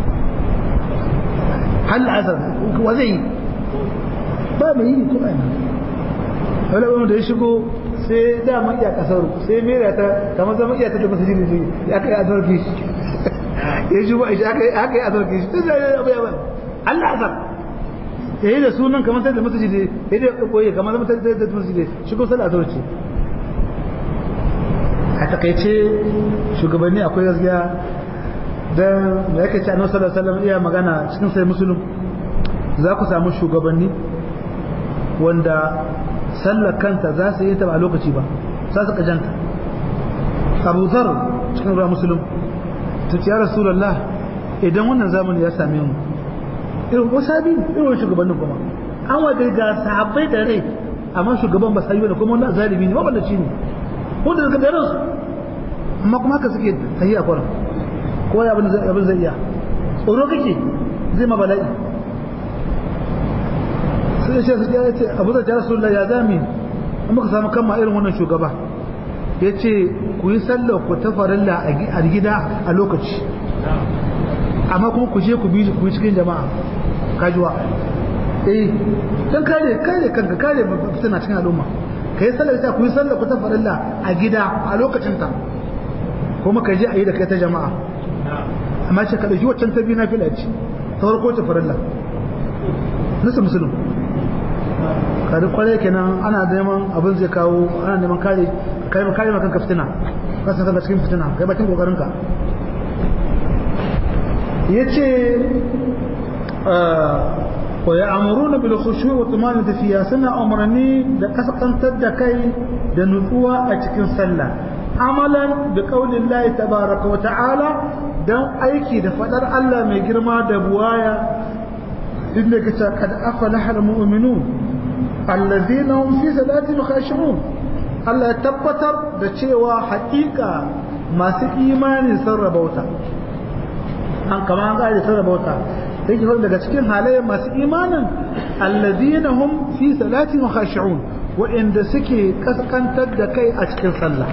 halla asa wa zai yi ba mai yi ko ina wani abin da ya shigo sai dama iya kasaru sai mera ta kamar zama iya ta da masu jini ya aka yi azarki shi ya shigo a shi aka yi azarki shi sai zai abu yawan Allah azar ya yi da sunan kamar sai da masu jini ya yi da koyi kamar zama sai da masu jini shigo sai da azarki a takaice shugabanni akwai gaskiya don da yake ce annabi sallallahu alaihi wasallam iya magana cikin sai musulun za ku samu shugabanni wanda sallar kanta za su yi ta ba lokaci ba za su kajanta abu zar cikin ruwa musulun ta ce ya rasulallah idan wannan zamani ya same mu irin wasabi irin wani shugabannin kuma an wadda ga sahabbai da rai amma shugaban ba sai da kuma wani zalimi ne maballaci ne wanda daga daren su amma kuma haka suke tahiya kwanan ko ya abin zai iya tsoro kake zai ma bala'i sai ce su ya ce abu da ya rasu ya zami an muka samu kama irin wannan shugaba ya ce ku yi sallar ku ta farilla a gida a lokaci amma kuma ku je ku bi ku yi cikin jama'a kajuwa eh don kare kare kanka kare fitina cikin al'umma ka yi sallar ta ku yi sallar ku ta farilla a gida a lokacin ta kuma ka je a yi da kai ta jama'a amma ce ka ɗauki waccan ta biyu na fila ce ta farko ta farilla nasa musulun kare kwarai kenan ana neman abin zai kawo ana neman kare kare kare maka kanka fitina ka san kanka cikin fitina kai bakin kokarin ka yace wa ya'muruna bil khushu' wa tumanina fiya suna umarni da kasantar da kai da nutsuwa a cikin sallah amalan bi qaulillahi tabaaraka wa ta'ala dan aiki da fadar Allah mai girma da buwaya inda kace kad afalaha al mu'minun allazina hum fi salatihim khashi'un Allah ya tabbatar da cewa haƙiƙa masu imani sun rabauta an kama an ƙari sun rabauta yake faɗi daga cikin halayen masu imanin allazina hum fi salatihim khashi'un wa'inda suke kaskantar da kai a cikin sallah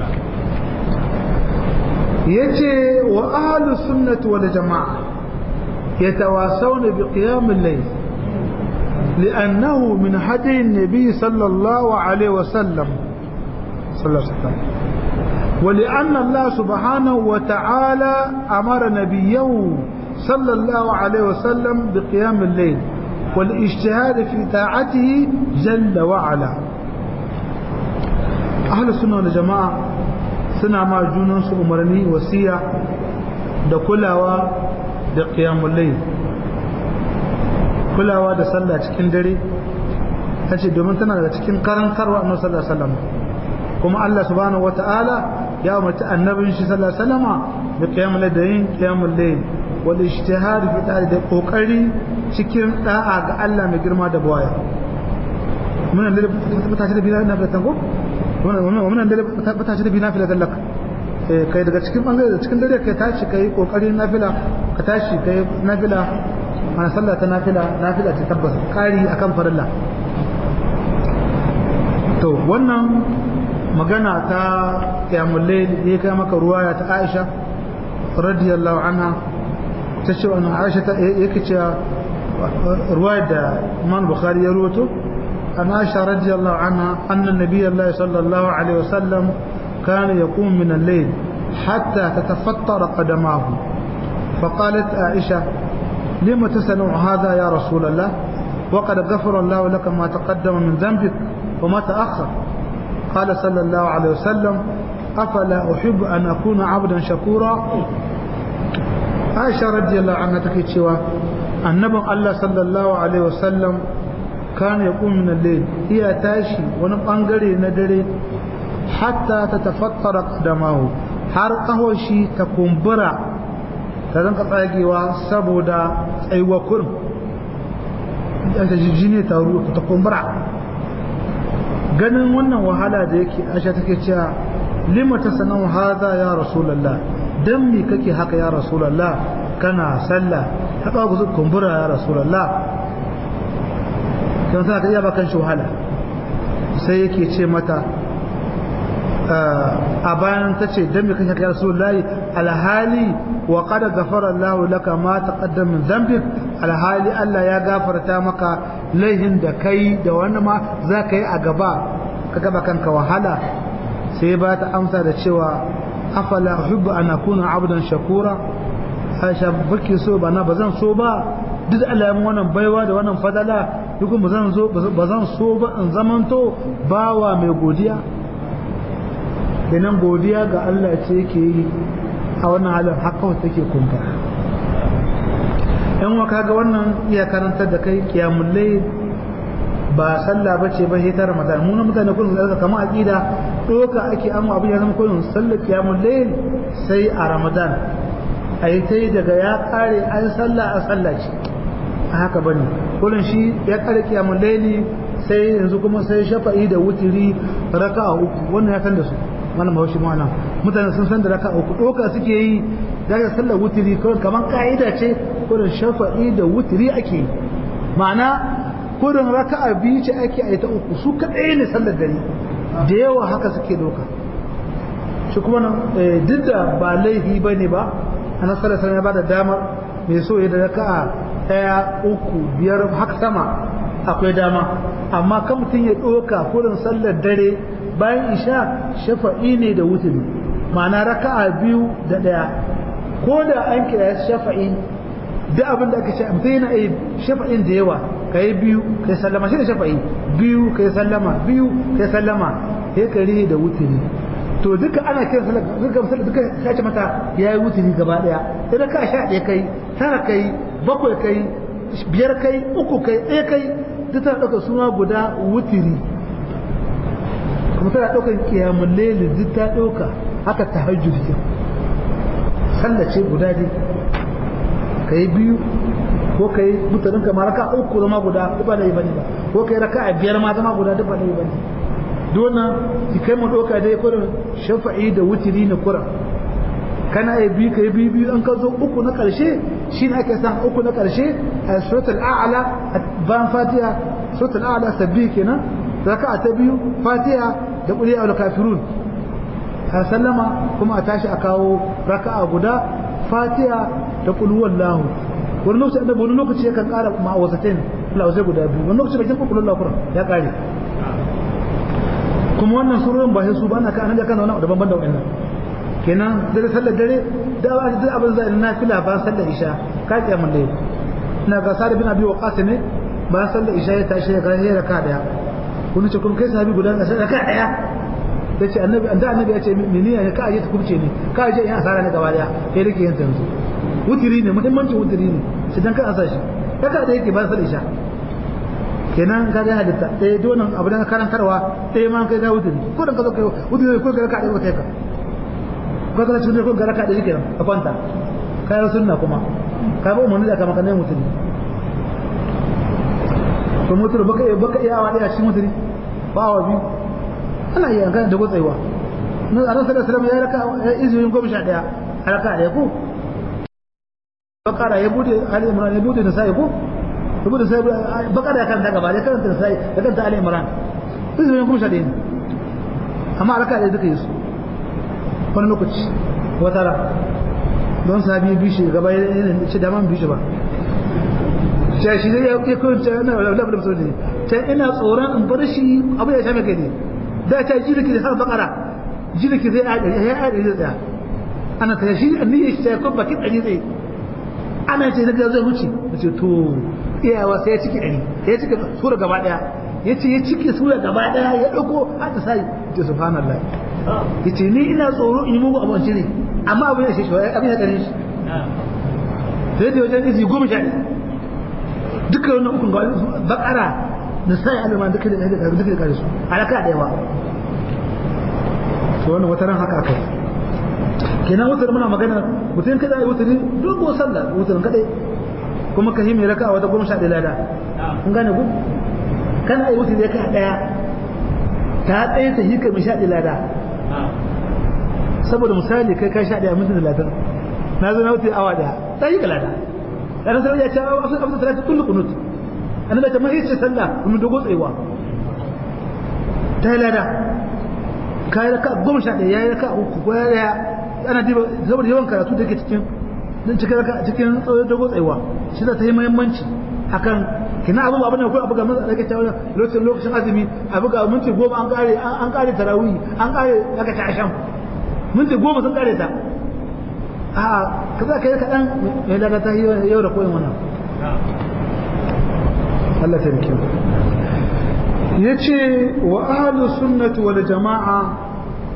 yace wa ahlus sunnati wal jamaa yatawasawna bi qiyam al-layl لأنه من هدي النبي صلى الله عليه وسلم صلى الله عليه وسلم ولأن الله سبحانه وتعالى أمر نبيه صلى الله عليه وسلم بقيام الليل والاجتهاد في طاعته جل وعلا أهل السنة والجماعة سنة مع جنوس أمرني وسيع دكلاوا بقيام الليل kulawa da sallah cikin dare ta ce domin tana daga cikin karantarwa annabi sallallahu alaihi wasallam kuma Allah subhanahu wataala ya umarci annabin shi sallallahu alaihi wasallama da qiyamul layl da yin qiyamul layl wal ijtihad fi ta'ala da kokari cikin da'a ga Allah mai girma da bawaya mun da mata ce da bila na fatan ko mun da mata ce da bila fila dallaka kai daga cikin bangare da cikin dare kai tashi kai kokarin nafila ka tashi kai nafila ana sallah ta nafila nafila ta tabbas kari akan farilla to wannan magana ta qiyamul layl ya kai maka ruwaya ta Aisha radiyallahu anha ta ce wannan Aisha ta yake cewa ruwaya da Imam Bukhari ya rawaito an Aisha radiyallahu anha anna nabiyyi sallallahu alaihi wasallam كان يقوم من الليل حتى تتفطر قدماه فقالت عائشة لم تصنع هذا يا رسول الله وقد غفر الله لك ما تقدم من ذنبك وما تأخر قال صلى الله عليه وسلم أفلا أحب أن أكون عبدا شكورا عائشة رضي الله عنها تكيت شوى النبي الله صلى الله عليه وسلم كان يقوم من الليل هي تاشي ونبقى ندري hatta ta tafattara qadamahu har kahoshi ta kumbura ta zanka tsagewa saboda tsayuwa kurin ta jijjine ta ruwa ta kumbura ganin wannan wahala da yake aisha take cewa lima ta sanan haza ya rasulullah dan me kake haka ya rasulullah kana sallah ta kawo ku kumbura ya rasulullah kan sa ka iya bakan shi wahala sai yake ce mata a bayan ta ce dan me kake ya rasulullahi alhali wa qad ghafara Allah laka ma taqaddama min dhanbik alhali Allah ya gafarta maka laihin da kai da wani ma za ka yi a gaba ka gaba kanka wahala sai ba ta amsa da cewa afala uhibbu an akuna abdan shakura Aisha baki so ba na bazan so ba duk Allah ya wannan baiwa da wannan fadala duk ba zan so ba zan so ba in zamanto bawa mai godiya kenan godiya ga Allah ce yake yi a wannan halin haka wata take kumfa yan wa kaga wannan iya karantar da kai kiyamul layl ba sallah bace ba hitar ramadan mu na mutane kullum da kamar aqida doka ake amma abin ya zama kullum sallar kiyamul layl sai a ramadan ayi tai daga ya kare an sallah a sallah ce a haka bane kullum shi ya kare kiyamul layli sai yanzu kuma sai shafa'i da wutiri raka'a uku wannan ya san da su wannan bahaushe ma nan mutane sun san da raka uku doka suke yi daga sallar wutiri kawai kamar ka'ida ce kurin shafa'i da wutiri ake yi ma'ana kurin raka'a biyu ce ake a ta uku su kaɗai ne sallar dare da yawa haka suke doka shi kuma nan duk da ba laifi ba ne ba a nasarar sanar ba da damar mai so ya da raka'a ɗaya uku biyar haka sama akwai dama amma kan mutum ya ɗoka kurin sallar dare bayan isha shafa'i ne da wuturi ma'ana raka'a biyu da ɗaya ko da an kira shafa'i duk abin da aka ce mutum yana yi shafa'in da yawa ka yi biyu ka yi sallama shi da shafa'i biyu ka yi sallama biyu ka yi sallama sai ka rihe da wuturi to duka ana kira sallama duka sallama duka sace mata ya yi wuturi gaba ɗaya sai da ka sha ɗaya kai tara kai bakwai kai biyar kai uku kai ɗaya kai duk tana ɗaukar suna guda wuturi kuma tana ɗaukar kiyamun laili duk ta ɗauka haka ta hajju da sallace guda dai ka yi biyu ko kai mutanen ka ma raka uku zama guda duk ba da yi bane ba ko kai raka a biyar ma zama guda duk ba da yi bane dona ki kai mu doka dai kurin shafa'i da wutiri na kuran kana yi bi kai bi biyu an ka zo uku na karshe shi ne ake san uku na karshe a suratul a'la ban fatiha suratul a'la sabbi kenan raka'a ta biyu fatiha da qul ya kafirun a sallama kuma a tashi a kawo raka'a guda fatiha da qul huwallahu wani lokaci annabi wani lokaci yakan kara ma'awazatain lawazai guda biyu wani lokaci bakin qul huwallahu ya kare kuma wannan surorin ba sai su ba na ka annabi kan wani daban da wannan kenan dare sallar dare da ba duk abin zai na fila ba sallar isha ka kiyamun dai ina ga sa'ad bin abi waqas ne ba sallar isha ya tashi ga ya raka daya kun ce kun kai sahabi guda ga raka daya yace annabi anda annabi ya ce mene ne ka aje ta kubce ne ka aje in asara ne gaba daya sai rike yin tanzu wutiri ne muhimmancin wutiri ne sai dan ka asa shi raka da yake ba sallar isha kenan ka ga halitta ɗaya donan abu da karantarwa ɗaya ma kai ga wutiri ko dan ka zo kai wutiri ko ga ka ɗaya kai ka ko ka cikin ko ga raka ɗaya kenan a kwanta kayan sunna kuma ka ba umarni da kama kanan mutum to mutum baka iya baka iya awa ɗaya cikin mutum ba awa biyu ana iya kan da gutsewa na annabi sallallahu alaihi wasallam ya raka izinin goma sha ɗaya a raka ɗaya ko bakara ya bude ali imran ya bude da sai ko ya bude sai bakara ya kanta gaba ya kanta sai ya kanta ali imran izinin goma sha ɗaya amma raka ɗaya duka yi su wani lokaci wata ra don sabi bishi gaba yana ce da man bishi ba ce shi zai ya kai ta ina labar da musulun ne ta ina tsoron in bar shi abu ya sha mai kai ne da ta jirki da har bakara jirki zai ya ya ya zai tsaya ana ta shi an niyyar shi ta kuma bakin ɗari zai ana ce daga zai wuce da ce to iyawa sai ya ciki ɗari ya ciki sura gaba ɗaya ya ce ya ciki sura gaba ɗaya ya ɗauko har ta sai ce subhanallah ya ce ni ina tsoro in yi mugu abinci ne amma abin ya shi shi abin ya kare shi sai da wajen izi goma sha duka wannan ukun ga bakara da sai alima duka da duka da kare su alaka da yawa to wannan wata ran haka akai kenan wutar muna magana mutum kada yi wutar dogo sallah wutar kadai kuma ka yi mai raka wata goma sha ɗaya lada kun gane ku kana yi wutar raka ɗaya ta tsaye ta yi ka mai sha ɗaya lada saboda misali kai ka sha ɗaya minti talatin na zo na wuce awa ɗaya ta yi kalada ɗan sanar ya ce a wasu abin talatin kullu kunut an da ta mai ce sallah kuma dogo tsayewa ta yi lada ka yi raka goma sha ɗaya ya yi raka uku ko ya ɗaya ana diba saboda yawan karatu da ke cikin cikin raka cikin tsawon dogo tsayewa shi za ta yi muhimmanci akan kina abu ba bane ko abu ga maza daga cewa lokacin lokacin azumi abu ga minti goma an kare an kare tarawih an kare daga ta asham minti goma sun kare ta a kaza kai kadan mai daga ta yau da koyin wannan Allah ta rike yace wa ahlus sunnati wal jamaa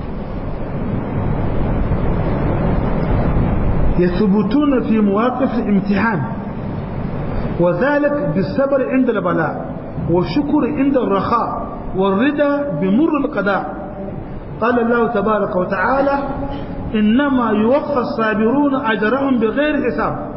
يثبتون في مواقف الامتحان وذلك بالصبر عند البلاء والشكر عند الرخاء والرضا بمر القضاء قال الله تبارك وتعالى إنما يوفى الصابرون أجرهم بغير حساب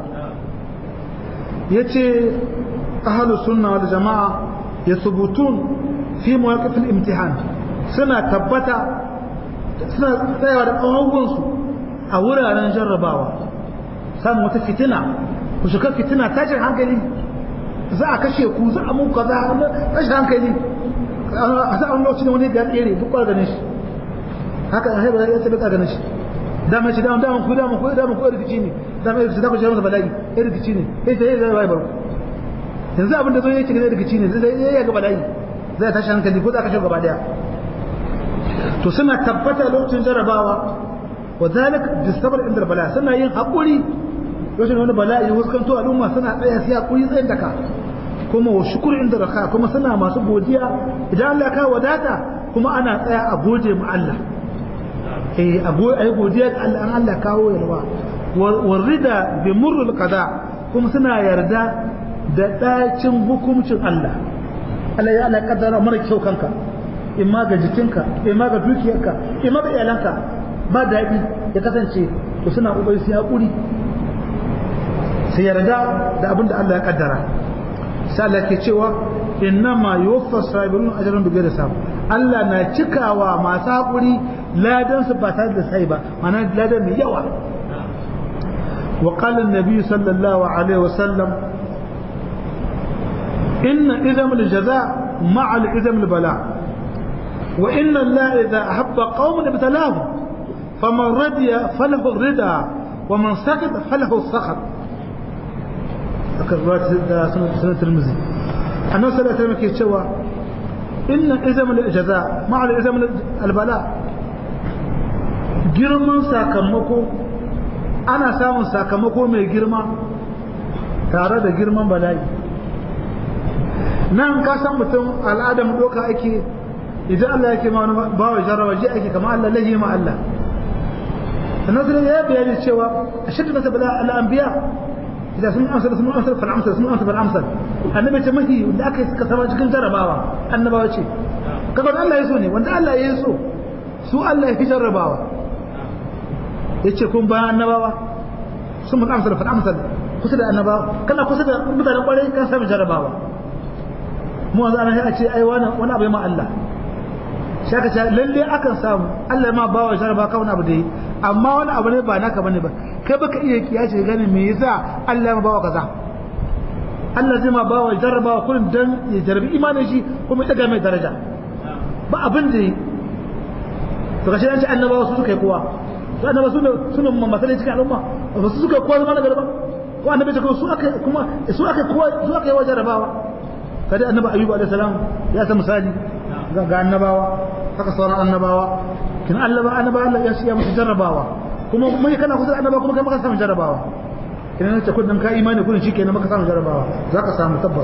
يتي أهل السنة والجماعة يثبتون في مواقف الامتحان سنة تبتا سنة تيوار أهوانسو أولا نجرباوا سامو تفتنا ku shiga fitina tashin hankali za a kashe ku za a muka za a tashin hankali a za a wani lokacin wani ga tsere duk kwa ganin shi haka a haibar ya tabbata ganin shi dama shi dama dama ku dama ku dama ku rikici ne dama ya rikici ku masa bala'i ya rikici ne ya ce ya zai bai barku yanzu abin da zo ya ce ga rikici ne zai ya ga bala'i zai tashi hankali ko za a kashe gaba daya to suna tabbata lokacin jarabawa wa zalik bisabar inda bala suna yin haƙuri lokacin wani bala'i ya huskanto al'umma suna tsaya sai hakuri tsayin daka kuma wa shukuri inda raka kuma suna masu godiya idan Allah ka wadata kuma ana tsaya a gode mu Allah eh a yi godiya ga Allah an Allah kawo yalwa warida bi murrul qada kuma suna yarda da dacin hukuncin Allah Allah ya Allah kaddara mara kyau kanka imma ga jikinka imma ga dukiyarka imma ga iyalanka ba daɗi ya kasance to suna ƙoƙari su haƙuri sai yarda da abin da Allah ya kaddara sai Allah ke cewa innama yuwaffa sabirun ajrun bi ghairi hisab Allah na cikawa masu hakuri ladan su ba tare da sai ba ma'ana ladan mai yawa wa qala an-nabi sallallahu alaihi wasallam inna idam al-jaza ma'a al-idam al-bala wa inna Allah idha ahabba qauman ibtalahum faman radiya falahu ar-rida wa man sakata falahu as-sakhat akarrat da sunan tirmidhi annabi sallallahu alaihi wasallam ke cewa inna izam al-jaza ma'a al-izam al-bala girman sakamako ana samun sakamako mai girma tare da girman bala'i nan ka san mutum al'adam doka ake idan Allah yake ma wani bawa jarraba ji ake kama Allah lahi ma Allah sannan sai ya bayani cewa ashaddu na tabala al-anbiya idan sun amsal sun amsal fal amsal sun amsal fal amsal annabi ce mahi da aka yi suka sama cikin jarrabawa annabawa ce kaga Allah ya so ne wanda Allah ya so su Allah ya fi jarrabawa yace kun bayan annabawa sun mun amsal fal amsal kusa da annabawa kana kusa da mutanen kwarai kan samu jarrabawa mu wanzu ana a ce ai wani wani abu ya ma Allah shi aka ce lalle akan samu Allah ma bawa jarraba ka wani abu da yi amma wani abu ne ba naka bane ba kai baka iya kiyace gane me yasa Allah ma bawa kaza Allah zai ma bawa jarrabawa kullum dan ya jarrabi imanin shi kuma ya daga mai daraja ba abin da yi to kashi an ce annabawa su suka yi kowa su annabawa su ne su ne masalai cikin al'umma ba su suka yi kowa zama na garba ko annabi ta su aka kuma su aka kowa su aka yi wa jarrabawa kada annabi ayyuba alaihi salam ya san misali ga annabawa haka sauran annabawa kin Allah ba annabawa Allah ya siya musu jarrabawa kuma mai kana kusa annabawa kuma kai maka samu jarrabawa kin ne ce kudin ka imani kudin shi kenan maka samu jarrabawa zaka samu tabbas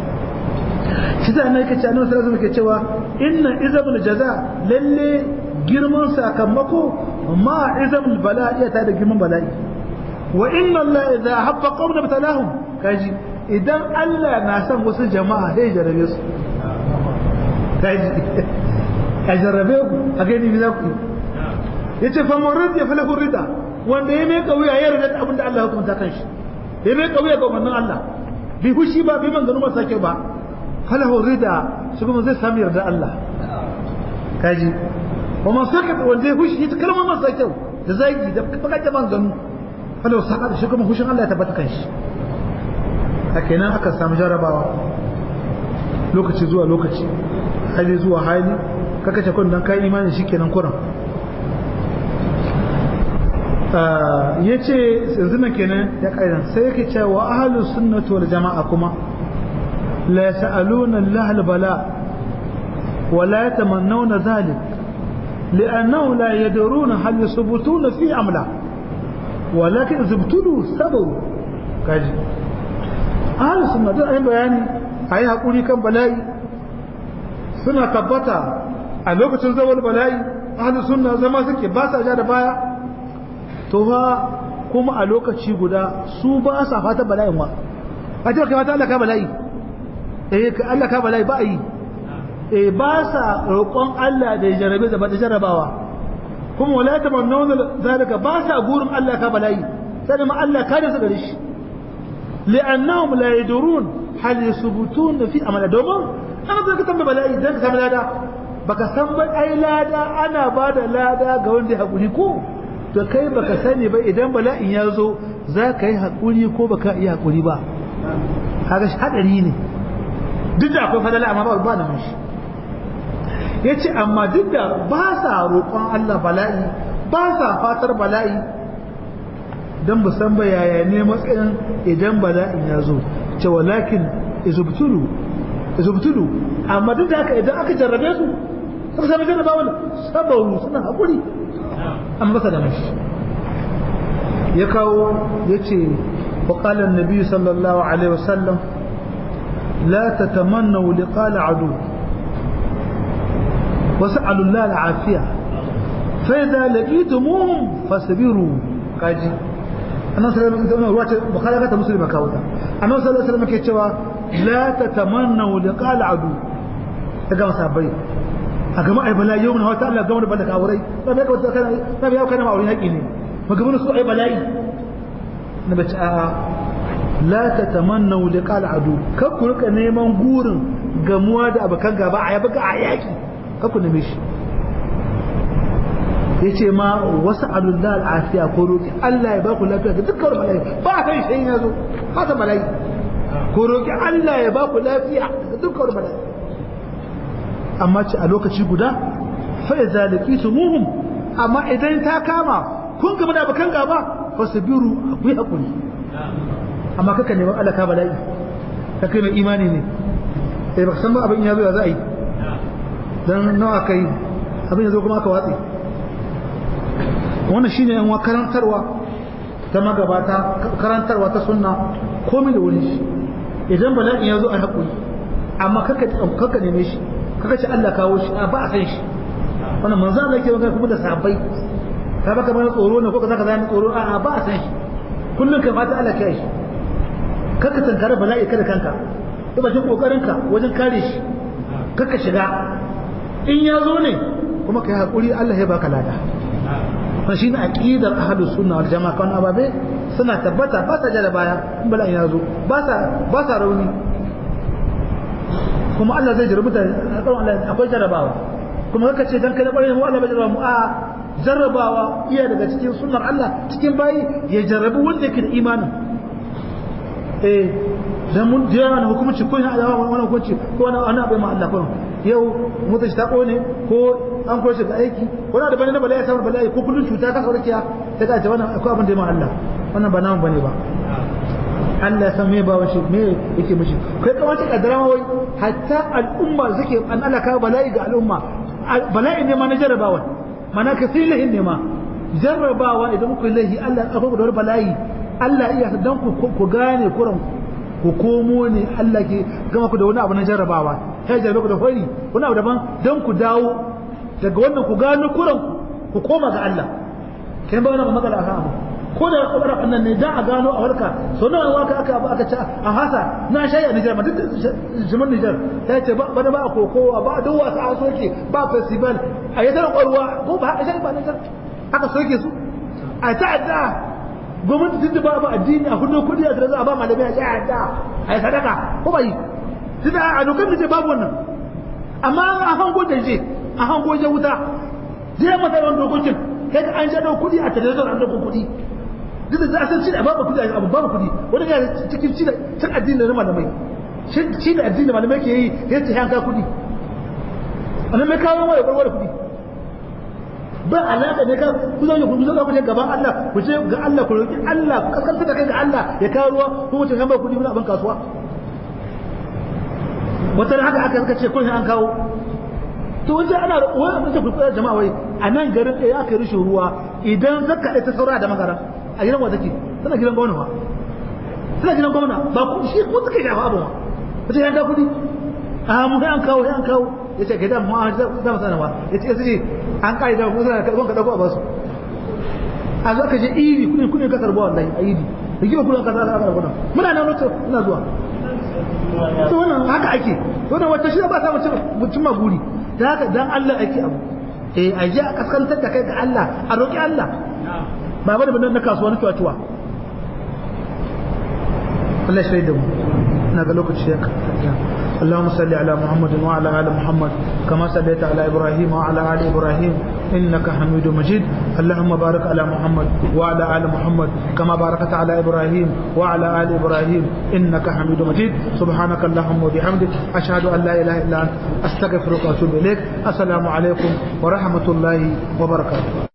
shi da annabi kace annabi sallallahu alaihi wasallam ke cewa inna izabul jaza lalle girman sakamako ma izabul bala'i ta da girman bala'i wa inna Allah idza habba qawman batalahum kaji idan Allah na son wasu jama'a sai jarabe su kaji a jarrabe ku a gani me za ku yi yace fa murrid ya falahu rida wanda ya mai kauya ya yarda abin da Allah ya hukunta kan shi ya mai kauya ga wannan Allah bi hushi ba bi man ganu masa kyau ba falahu rida shi kuma zai sami yarda Allah kaji wa man sakat wanda ya hushi ta kalmar masa kyau da zagi da bakaje man ganu falahu sakat shi kuma hushin Allah ya tabbata kan shi a kenan aka samu jarabawa lokaci zuwa lokaci hali zuwa hali ka kashe kun dan kai imani shikenan kuran ya ce yanzu na kenan ya kaidan sai yake cewa ahalu sunnati wal jama'a kuma la yas'aluna Allah al bala wa la yatamannawna dhalik لأنه لا يدرون هل يثبتون في أم لا ولكن إذا ابتلوا سبوا كاجي ahalin suna duk ayi bayani a yi haƙuri kan bala'i suna tabbata a lokacin zawar bala'i ahalin suna zama suke ba sa ja da baya to ba kuma a lokaci guda su ba sa fata bala'in wa a ce kai fata Allah ka bala'i eh ka Allah ka bala'i ba a yi eh ba sa roƙon Allah da ya jarabe da da jarabawa kuma wala tamannuna zalika ba sa gurin Allah ka bala'i sai ma Allah ka da su gare shi لأنهم لا يدرون هل يثبتون في أمل دوما أنا بدك تنبه بلاي ذلك سامي لادا baka san ba ai lada ana ba da lada ga wanda ya haƙuri ko to kai baka sani ba idan bala'in ya zo za ka yi haƙuri ko baka iya haƙuri ba kaga shi haɗari ne duk da akwai fadala amma ba ba da mishi ya ce amma duk da ba sa roƙon Allah bala'i ba sa fatar bala'i don ba san ba yaya ne matsayin idan bala'in ya zo ce walakin izubtulu izubtulu amma duk da haka idan aka jarrabe su suka sami jarraba wani sabaru suna haƙuri an masa da mashi ya kawo ya ce وقال النبي صلى الله عليه وسلم لا تتمنوا لقاء العدو وسألوا الله العافية فإذا لقيتموهم فاصبروا قاجي annabi sallallahu alaihi wasallam ruwata bukhari ka ta muslima kawo ta annabi sallallahu alaihi wasallam ke cewa la tatamannu liqal adu daga masabai a gama ai bala yau na wata Allah gama da bala kawurai ba bai kawata kana ba bai kana ma'aurin haƙi ne ba gama su ai bala'i na bace a la tatamannu liqal adu kar ku rika neman gurin gamuwa da abakan gaba a yabi a yaki kar ku neme shi yace ma wasu alullah al'afiya ko roki Allah ya ba ku lafiya ga dukkan bala'i ba kai shi ya zo haka bala'i ko roki Allah ya ba ku lafiya ga dukkan bala'i amma ce a lokaci guda fa idza laqitumuhum amma idan ta kama kun gama da bakan gaba fasbiru ku yi hakuri amma kaka neman Allah ka bala'i ka kai mai imani ne eh baka san ba abin ya zo ya za a yi dan nawa kai abin ya zo kuma aka watsi wannan shine yan karantarwa ta magabata karantarwa ta sunna komai da wuri shi idan bala'in ya zo a haƙuri amma kaka kaka neme shi kaka ce Allah kawo shi ba a san shi wannan manzo Allah yake magana kuma da sahabbai ka baka mana tsoro ne ko ka zaka zama tsoro a ba a san shi kullun ka fata Allah kai shi kaka tankare bala'i kada kanka ba shi kokarin ka wajen kare shi kaka shiga in ya zo ne kuma kai haƙuri Allah ya baka lada wannan shine aqidar ahlus sunna wal jamaa kan ababe suna tabbata ba sa jada baya in bala'in ya zo ba sa ba sa rauni kuma Allah zai jarrabu da Allah akwai jarrabawa kuma haka ce dan kai kwarai mu Allah bai jarraba mu a jarrabawa iya daga cikin sunnar Allah cikin bayi ya jarrabu wanda yake da imani eh dan mun jiya na hukunci ko ina da wannan hukunci ko wani ana bai ma Allah ko yau mutum ta kone ko an koyi shi ga aiki wani da bane na bala'i samun bala'i ko kullun cuta ka saurakiya ta ka ce wannan akwai abin da ya ma Allah wannan ba namu bane ba Allah ya san me ba shi me yake mishi kai kamata ka drama wai hatta al'umma suke an Allah ka bala'i ga al'umma bala'i ne ma na jarrabawa mana ka silihin ne ma jarrabawa idan ku lahi Allah ya kafa da bala'i Allah iya dan ku ku gane kuran ku komo ne Allah ke gama ku da wani abu na jarrabawa sai jarrabe ku da fari wani abu daban dan ku dawo daga wannan ku gano kuran ku koma ga Allah kai ba wani matsala akan abu ko da kwabar annan ne da a gano a warka so nawa waka aka abu aka ci a hasa na shayi a Nijar ma duk jimin Nijar ta ce ba bana ba a kokowa ba duk wasu a soke ba festival a yi tarin ƙwarwa ko ba a shayi ba Nijar aka soke su a ta'adda gwamnati tun da ba ba addini a hudu kudi a tare a ba malamai a ta'adda a yi sadaka ko ba yi tun a dokar da ce babu wannan amma a hango da je a hango je wuta je masa yawan dokokin kai an shaɗo kudi a tare da an dokon kudi duk da za san ci da babu kudi abu babu kudi wani ga cikin ci da cin addini da malamai ci da addini malamai ke yi ya ce yanka kudi annan mai kawo mai barwar kudi ba alaka ne ka ku zo ku zo ku je gaban Allah ku je ga Allah ku roki Allah ku kaskanta da kai ga Allah ya kawo ruwa ku mutum kan ba kudi muna ban kasuwa wata haka aka suka ce kun an kawo to wajen ana wai mutum ku tsaya jama'a wai a nan garin ɗaya aka rushe ruwa idan zaka ta saura da magara a gidan wa take tana gidan gwamna ba tana gidan gwamna ba ku shi ku suka shafa abu ba ta yanka kudi a mu an kawo an kawo ya ce gidan mu za mu sanarwa ya ce sai an kai da kuma karban ka dauko a basu a zo ka je iri kudin kudin ka karbo wallahi a iri da gina kudin ka za ka karbo muna nan wato ina zuwa to wannan haka ake wannan wata shi ba sa mutum maguri da haka dan Allah ake abu eh a je a kaskantar da kai ga Allah a roki Allah ba bane bane na kasuwa na cuwa Allah shi da mu na ga lokaci ya اللهم صل على محمد وعلى ال محمد كما صليت على ابراهيم وعلى ال ابراهيم انك حميد مجيد اللهم بارك على محمد وعلى ال محمد كما باركت على ابراهيم وعلى ال ابراهيم انك حميد مجيد سبحانك اللهم وبحمدك اشهد ان لا اله الا انت استغفرك واتوب اليك السلام عليكم ورحمه الله وبركاته